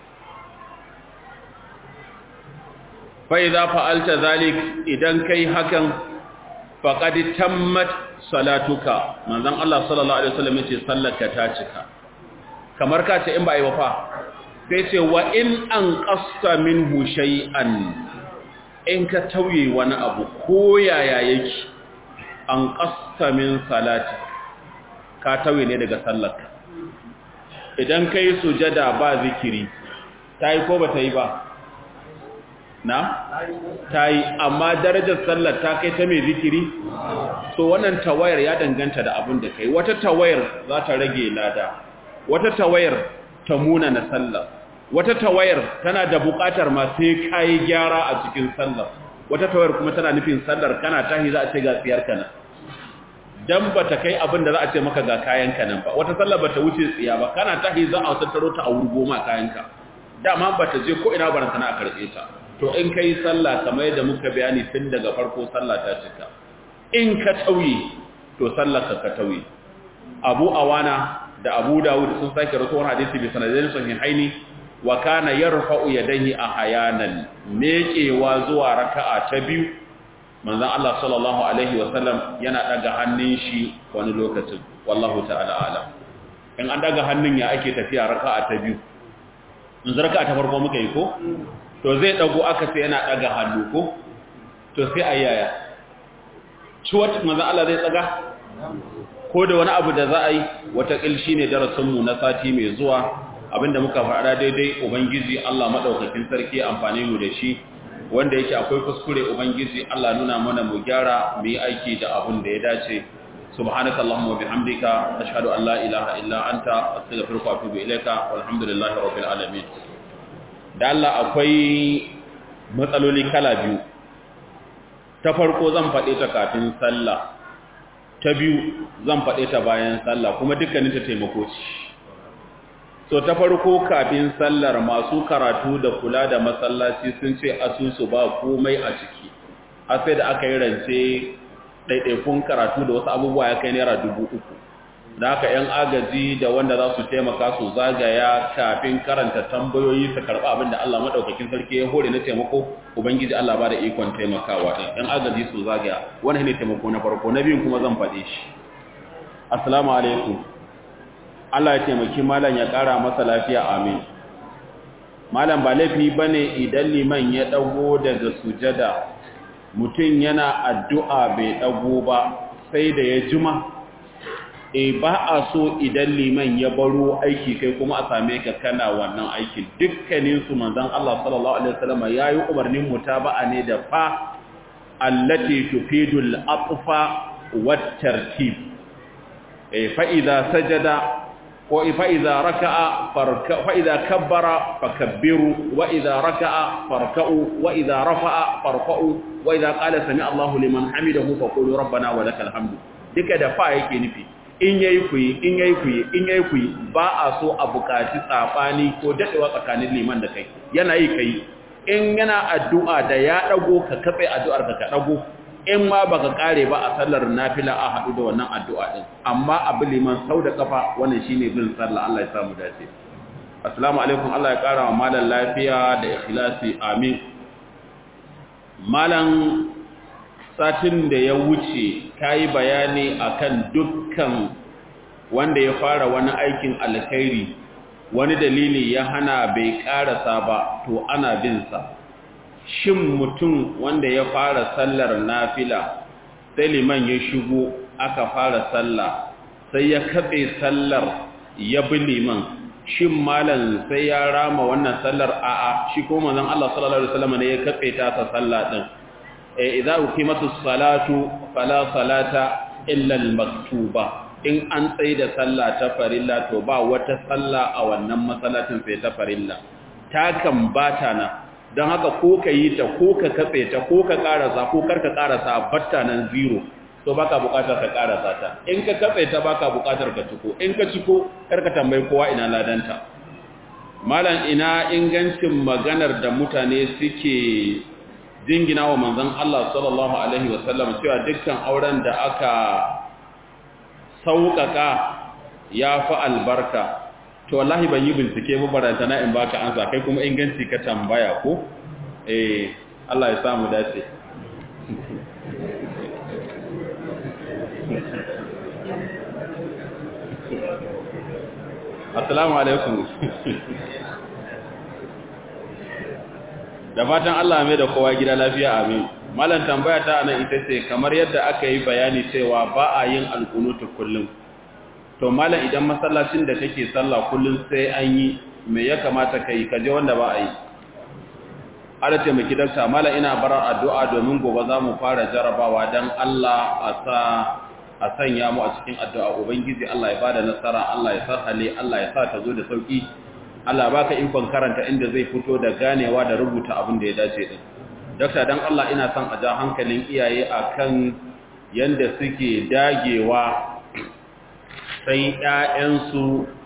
fai za fa'alta zalik idan kai hakan faƙadi tammat salatuka manzan Allah sallallahu Alaihi wasallam ya ce sallarka ta cika kamar ka ce in ba yi wafa sai ce wa in an ƙasta min shay'an in ka tauye wani abu ko yaya yake an ƙasta min salati ka tauye ne daga sallarka idan ka yi sujada ba zikiri ta yi ko ba ta yi ba na? ta yi amma darajar sallar ta kai ta mai zikiri so wannan tawayar ya danganta da abin da kai wata tawayar za ta rage lada wata tawayar ta muna na sallar wata tawayar tana da buƙatar ma sai kai gyara a cikin sallar wata tawayar kuma tana nufin sallar kana tahi za a ce ga tsiyar kana dan bata kai abin da za a ce maka ga kayan ka nan ba wata sallar bata wuce tsiya ba kana tahi za a tattaro ta a wurgo ma kayan ka dama bata je ko ina baran sana a karbe ta to in kai sallah kamar yadda muka bayani tun daga farko sallah ta cika in ka tauye to sallar ka ka tauye Abu Awana da Abu Dawud sun sake rawaito hadisi bi sanadin sahihaini wa kana yarfa'u yadayhi ahyanan mekewa zuwa raka'a ta biyu manzon Allah sallallahu alaihi wa sallam yana daga hannun shi wani lokacin wallahu ta'ala alam in an daga hannun ya ake tafiya raka'a ta biyu in raka'a ta farko muka yi ko to zai dago aka sai yana daga hannu ko to sai ayaya ciwat manzon Allah zai tsaga ko da wani abu da za a yi wata kilshi ne darasinmu na sati mai zuwa abinda muka faɗa daidai ubangiji Allah madaukakin sarki amfani mu da shi wanda yake akwai kuskure ubangiji Allah nuna mana mu gyara mu yi aiki da abin da ya dace subhanakallahumma wa bihamdika ashhadu an la ilaha illa anta astaghfiruka wa atubu ilaika walhamdulillahi rabbil alamin da Allah akwai matsaloli kala biyu ta farko zan faɗe ta kafin sallah ta biyu zan faɗe ta bayan sallah kuma dukkanin ta taimako ce so ta farko kafin sallar masu karatu da kula da masallaci sun ce asusu ba komai a ciki har sai da aka yi rance ɗaiɗaikun karatu da wasu abubuwa ya kai naira dubu uku da haka 'yan agaji da wanda za su taimaka su zagaya kafin karanta tambayoyi su karɓa abin da Allah maɗaukakin sarki ya hore na taimako ubangiji Allah ba da ikon taimakawa ɗin 'yan agaji su zagaya wani ne taimako na farko na biyun kuma zan faɗe shi assalamu alaikum Allah ya taimaki malam ya ƙara masa lafiya amin malam ba laifi bane idan liman ya dago daga sujada mutum yana addu'a bai dago ba sai da ya juma e ba a so idan liman ya baro aiki kai kuma a same ka kana wannan aikin dukkanin su manzon Allah sallallahu alaihi wasallam yayi umarnin mutaba'a ne da fa allati tufidul atfa wat tartib e fa idza sajada فإذا ركع فركع فإذا كبر فكبروا وإذا ركع فركعوا وإذا رفع فرفعوا وإذا قال سمع الله لمن حمده فقولوا ربنا ولك الحمد duka da fa yake nufi in yayi ku yi in yayi ku yi in yayi ku yi ba a so a bukaci tsafani ko dadewa tsakanin liman da kai yana yi kai in yana addu'a da ya dago ka katse addu'ar ka ka dago in ma baka kare ba a sallar nafila a hadu da wannan addu'a din amma abu liman sau da kafa wannan shine bin sallah Allah ya samu dace assalamu alaikum Allah ya kara wa malan lafiya da ikhlasi amin malan satin da ya wuce kayi bayani akan dukkan wanda ya fara wani aikin alkhairi wani dalili ya hana bai karasa ba to ana bin sa shin mutum wanda ya fara sallar nafila sai liman ya shigo aka fara sallah sai ya katse sallar ya bi liman shin malam sai ya rama wannan sallar a'a shi ko manzon Allah sallallahu alaihi wasallam ne ya katse ta ta sallah din eh idza uqimatus salatu fala salata illa al-maktuba in an tsaye da sallah ta farilla to ba wata sallah a wannan masallacin sai ta farilla ta kan bata na don haka ko ka yi ta ko ka katse ta ko ka karasa ko karka karasa batta nan zero to baka bukatar ka karasa ta in ka katse ta baka bukatar ka ciko in ka ciko karka tambayi kowa ina ladanta malam ina ingancin maganar da mutane suke jingina wa manzon Allah sallallahu alaihi wasallam cewa dukkan auren da aka sauƙaƙa ya fi albarka to wallahi ban yi bincike ba baranta na in baka ansa kai kuma inganci ka tambaya ko eh Allah ya samu dace Assalamu alaikum da fatan Allah mai da kowa gida lafiya amin malam tambaya ta anan ita ce kamar yadda aka yi bayani cewa ba a yin alkunutu kullum to malam idan masallacin da kake sallah kullum sai an yi me ya kamata kai kaje wanda ba a yi ala taimaki dakta malam ina barar addu'a domin gobe za mu fara jarabawa dan Allah a sa a sanya mu a cikin addu'a ubangiji Allah ya bada nasara Allah ya sarhale Allah ya sa ta zo da sauki Allah baka ikon karanta inda zai fito da ganewa da rubuta abin da ya dace din Dokta dan Allah ina son a ja hankalin iyaye akan yanda suke dagewa sai ƴaƴansu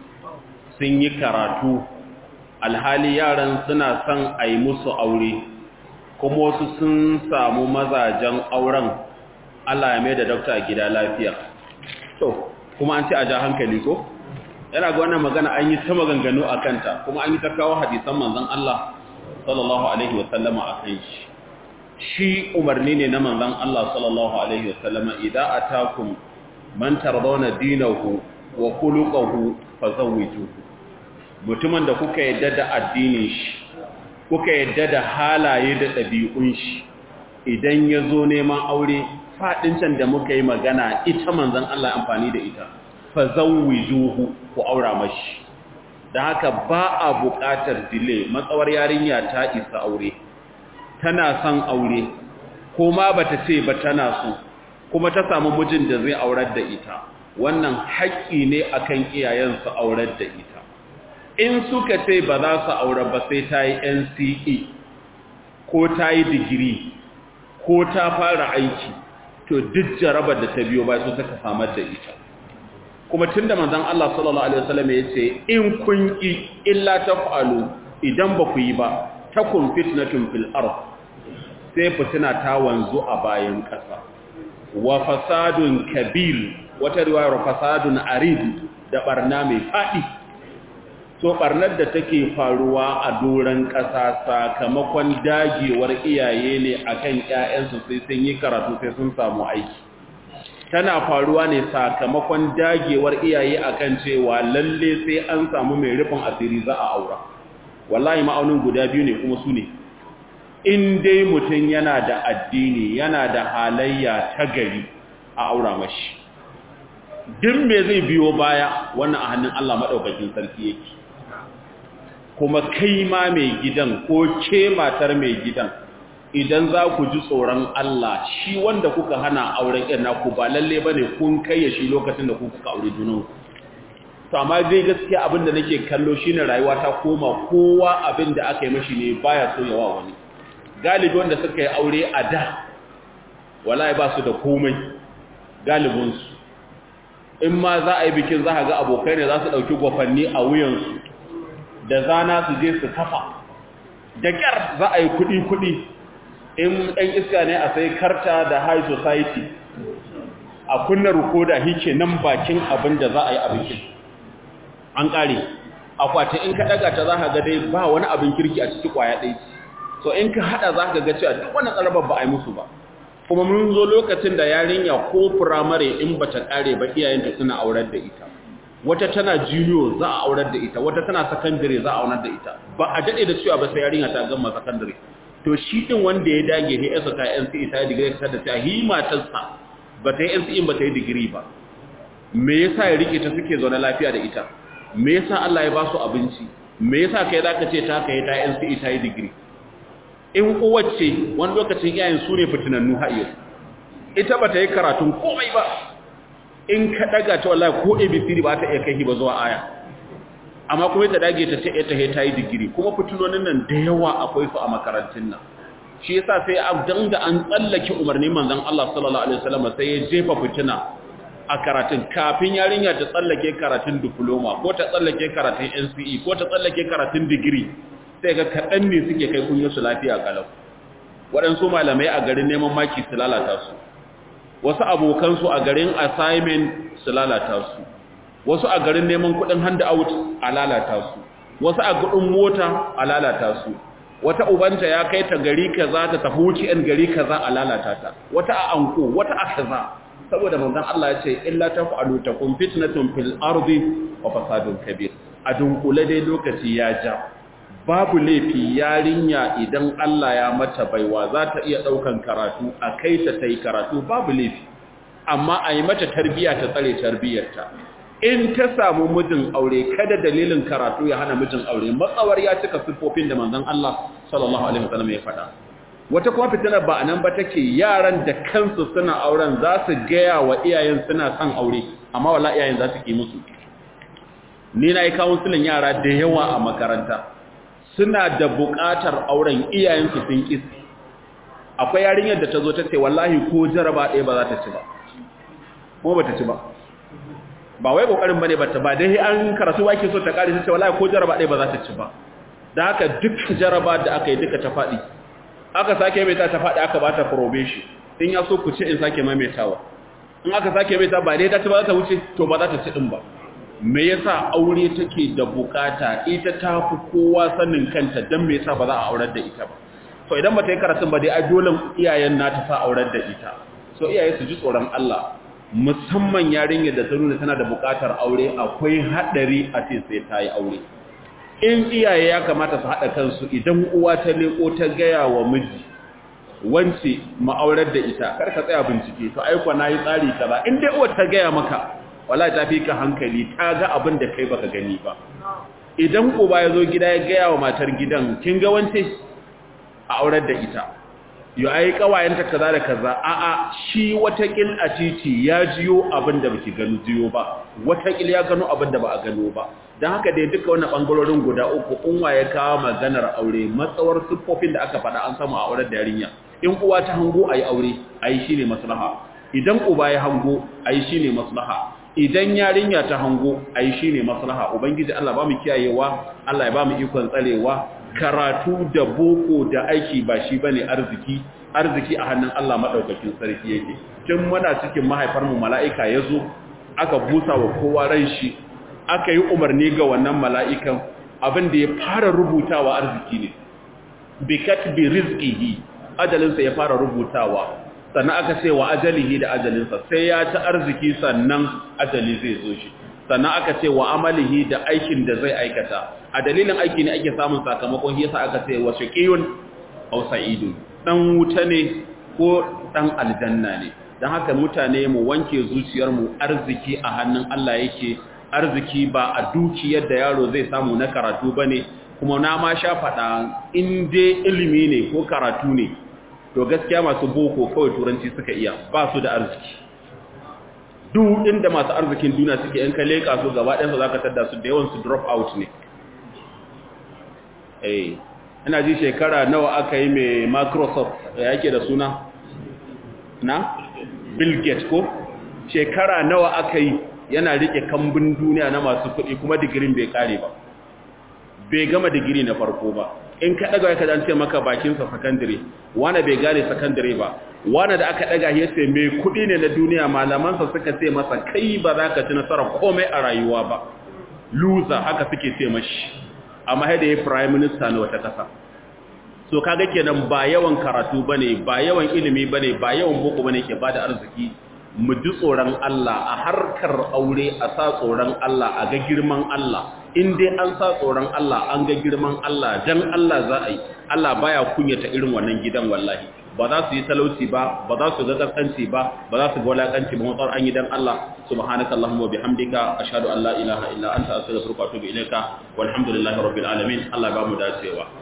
sun yi karatu alhali yaran suna son a yi musu aure kuma wasu sun samu mazajen auren Allah ya mai da dokta gida lafiya to kuma an ce a ja hankali ko yana ga wannan magana an yi ta maganganu a kanta kuma an yi ta kawo hadisan manzon Allah sallallahu alaihi wasallama a kan shi shi umarni ne na manzon Allah sallallahu alaihi wasallama idan atakum man tardawna dinahu wa khuluquhu fazawwijuhu mutumin da kuka yadda da addinin shi kuka yadda da halaye da ɗabi'un shi idan ya zo neman aure faɗin can da muka yi magana ita manzon Allah amfani da ita fazawwijuhu ku aura mashi da haka ba a buƙatar delay matsawar yarinya ta isa aure tana son aure ko ma bata ce ba tana so kuma ta samu mijin da zai aurar da ita wannan haƙƙi ne akan iyayen su aurar da ita in suka ce ba za su aure ba sai ta yi NCE ko ta yi digiri ko ta fara aiki to duk jarabar da ta biyo ba su suka samar da ita kuma tunda manzon Allah sallallahu alaihi wasallam ya ce in kun ki illa taf'alu idan ba ku yi ba takun fitnatun fil ard sai fitina ta wanzu a bayan ƙasa wa fasadun kabir wata riwayar fasadun arid da barna mai fadi so barnar da take faruwa a doran ƙasa sakamakon dagewar iyaye ne akan ƴaƴansu sai sun yi karatu sai sun samu aiki tana faruwa ne sakamakon dagewar iyaye akan cewa lalle sai an samu mai rufin asiri za a aura wallahi ma'aunin guda biyu ne kuma su ne in dai mutum yana da addini yana da halayya ta gari a aura mashi duk me zai biyo baya wannan a hannun Allah madaukakin sarki yake kuma kai ma mai gidan ko ke matar mai gidan idan za ku ji tsoron Allah shi wanda kuka hana auren ƴan naku ba lalle bane kun kai ya shi lokacin da ku kuka aure junan to amma dai gaskiya abin da nake kallo shine rayuwa ta koma kowa abin da aka yi mashi ne baya so yawa wani galibi wanda suka yi aure a da wallahi ba su da komai galibin su in ma za a yi bikin za a ga abokai ne za su ɗauki gwafanni a wuyansu da zana su je su kafa da ƙyar za a yi kuɗi-kuɗi in ɗan iska ne a sai karta da high society a kunna rukoda hike nan bakin abin da za a yi a bikin an ƙare akwati in ka ɗaga ta za ka ga dai ba wani abin kirki a ciki ƙwaya ɗaya so in ka haɗa za ka ga cewa duk wani tsarabar ba a yi musu ba kuma mun zo lokacin da yarinya ko firamare in ba ta ƙare ba iyayenta suna aurar da ita wata tana junior za a aurar da ita wata tana secondary za a aurar da ita ba a daɗe da cewa ba sai yarinya ta gama secondary to shi din wanda ya dage ne yasa ta NCE ta yi digiri ta da ta hi matarsa ba ta yi NCE ba ta yi digiri ba me yasa ya rike ta suke zaune lafiya da ita me yasa Allah ya ba su abinci me yasa kai zaka ce ta kai ta NCE ta yi digiri in uwace wani lokacin iyayen su ne fitinannu ha'iyo ita ba ta yi karatun komai ba in ka daga ta wallahi ko abcd ba ta iya kai ba zuwa aya amma kuma ta dage ta ce ta ta yi digiri kuma fitinonin nan da yawa akwai su a makarantun nan shi yasa sai a danga an tsallake umarnin manzon Allah sallallahu alaihi wasallam sai ya jefa fitina a karatun kafin yarinya ta tsallake karatun diploma ko ta tsallake karatun NCE ko ta tsallake karatun digiri sai ga kaɗan ne suke kai kunyar su lafiya kalau waɗansu malamai a garin neman maki su lalata su wasu abokansu a garin assignment su lalata su wasu a garin neman kuɗin hand out a lalata su wasu a gudun mota a lalata su wata ubanta ya kai ta gari kaza ta tafi wuce yan gari kaza a lalata ta wata a anko wata a kaza saboda manzon Allah ya ce illa taf'alu takum fitnatun fil ardi wa fasadun kabir a dunkule dai lokaci ya ja babu laifi yarinya idan Allah ya mata baiwa za ta iya ɗaukan karatu a kai ta ta yi karatu babu laifi amma a yi mata tarbiya ta tsare tarbiyarta in ta samu mijin aure kada dalilin karatu ya hana mijin aure matsawar ya cika siffofin da manzon Allah sallallahu alaihi wasallam ya faɗa wata kuma fitina ba anan ba take yaran da kansu suna auren za su gaya wa iyayen suna son aure amma wala iyayen za su ki musu ni na yi kawunsilin yara da yawa a makaranta suna da buƙatar auren iyayensu sun ƙi akwai yarinyar da ta zo ta ce wallahi ko jaraba ɗaya ba za ta ci ba kuma ba ta ci ba ba wai ƙoƙarin ba ne ba ta ba dai an karatu ba ke so ta ƙari ta ce wallahi ko jaraba ɗaya ba za ta ci ba da haka duk jaraba da aka yi duka ta faɗi aka sake mai ta faɗi aka ba ta probation in ya so ku ce in sake maimaitawa in aka sake mai ta ba dai ta ci ba za ta wuce to ba za ta ci ɗin ba me yasa aure take da bukata ita ta fi kowa sanin kanta dan me yasa ba za a aurar da ita ba so idan ba ta yi karatun ba dai a dole iyayen na ta sa aurar da ita so iyaye su ji tsoron Allah musamman yarinyar da ta nuna tana da bukatar aure akwai hadari a ce sai ta yi aure in iyaye ya kamata su haɗa kansu idan uwa ta leko ta gaya wa miji wance ma'aurar da ita kar ka tsaya bincike to aiko na yi tsari kaza in dai uwar ta gaya maka wala ta fi ka hankali ta ga abin da kai baka gani ba idan uba ya zo gida ya gaya wa matar gidan kin ga wance a aurar da ita yo ai kawayenta kaza da kaza a a shi watakil a titi ya jiyo abin da baki gano jiyo ba watakil ya gano abin da ba a gano ba dan haka dai duka wannan bangarorin guda uku unwa ya kawo maganar aure matsawar siffofin da aka faɗa an samu a aurar da yarinya in uwa ta hango ayi aure ayi shine maslaha idan uba ya hango ayi shine maslaha idan yarinya ta hango ai shine maslaha ubangiji Allah ba mu kiyayewa Allah ya ba mu ikon tsarewa karatu da boko da aiki ba shi bane arziki arziki a hannun Allah madaukakin sarki yake tun muna cikin mahaifar mu mala'ika yazo aka busa wa kowa ran shi aka yi umarni ga wannan mala'ikan abin da ya fara rubutawa arziki ne bi katbi rizqihi ajalinsa ya fara rubutawa sannan aka ce wa ajalihi da ajalinsa sai ya ci arziki sannan ajali zai zo shi sannan aka ce wa amalihi da aikin da zai aikata a dalilin aiki ne ake samun sakamakon yasa aka ce wa shaqiyun aw sa'idun dan wuta ne ko dan aljanna ne dan haka mutane mu wanke zuciyar mu arziki a hannun Allah yake arziki ba a dukiyar da yaro zai samu na karatu bane kuma na ma sha fada in dai ilimi ne ko karatu ne to gaskiya masu boko kawai turanci suka iya ba su da arziki duk inda masu arzikin duniya suke yan kalle kaso gaba ɗansa za ka tadda su da yawan su drop out ne eh ina ji shekara nawa aka yi mai microsoft ya yake da suna na bill gates ko shekara nawa aka yi yana rike kambun duniya na masu kuɗi kuma digirin bai kare ba bai gama digiri na farko ba in ka daga ka ce maka bakinsa sakandare wani bai gane sakandare ba wani da aka daga ya ce mai kuɗi ne na duniya malamansa suka ce masa kai ba za ka ci nasarar komai a rayuwa ba loser haka suke ce mashi amma haida ya prime minister na wata ƙasa so kaga kenan ba yawan karatu bane ba yawan ilimi bane ba yawan boko bane ke bada arziki mu ji tsoron Allah a harkar aure a sa tsoron Allah a ga girman Allah in dai an sa tsoron Allah an ga girman Allah dan Allah za a yi Allah baya kunyata irin wannan gidan wallahi ba za su yi talauci ba ba za su ga kaskanci ba ba za su ga walakanci ba matsar an yi dan Allah subhanaka allahumma bihamdika ashhadu an la ilaha illa anta astaghfiruka wa atubu ilaika walhamdulillahi rabbil alamin Allah ba mu dacewa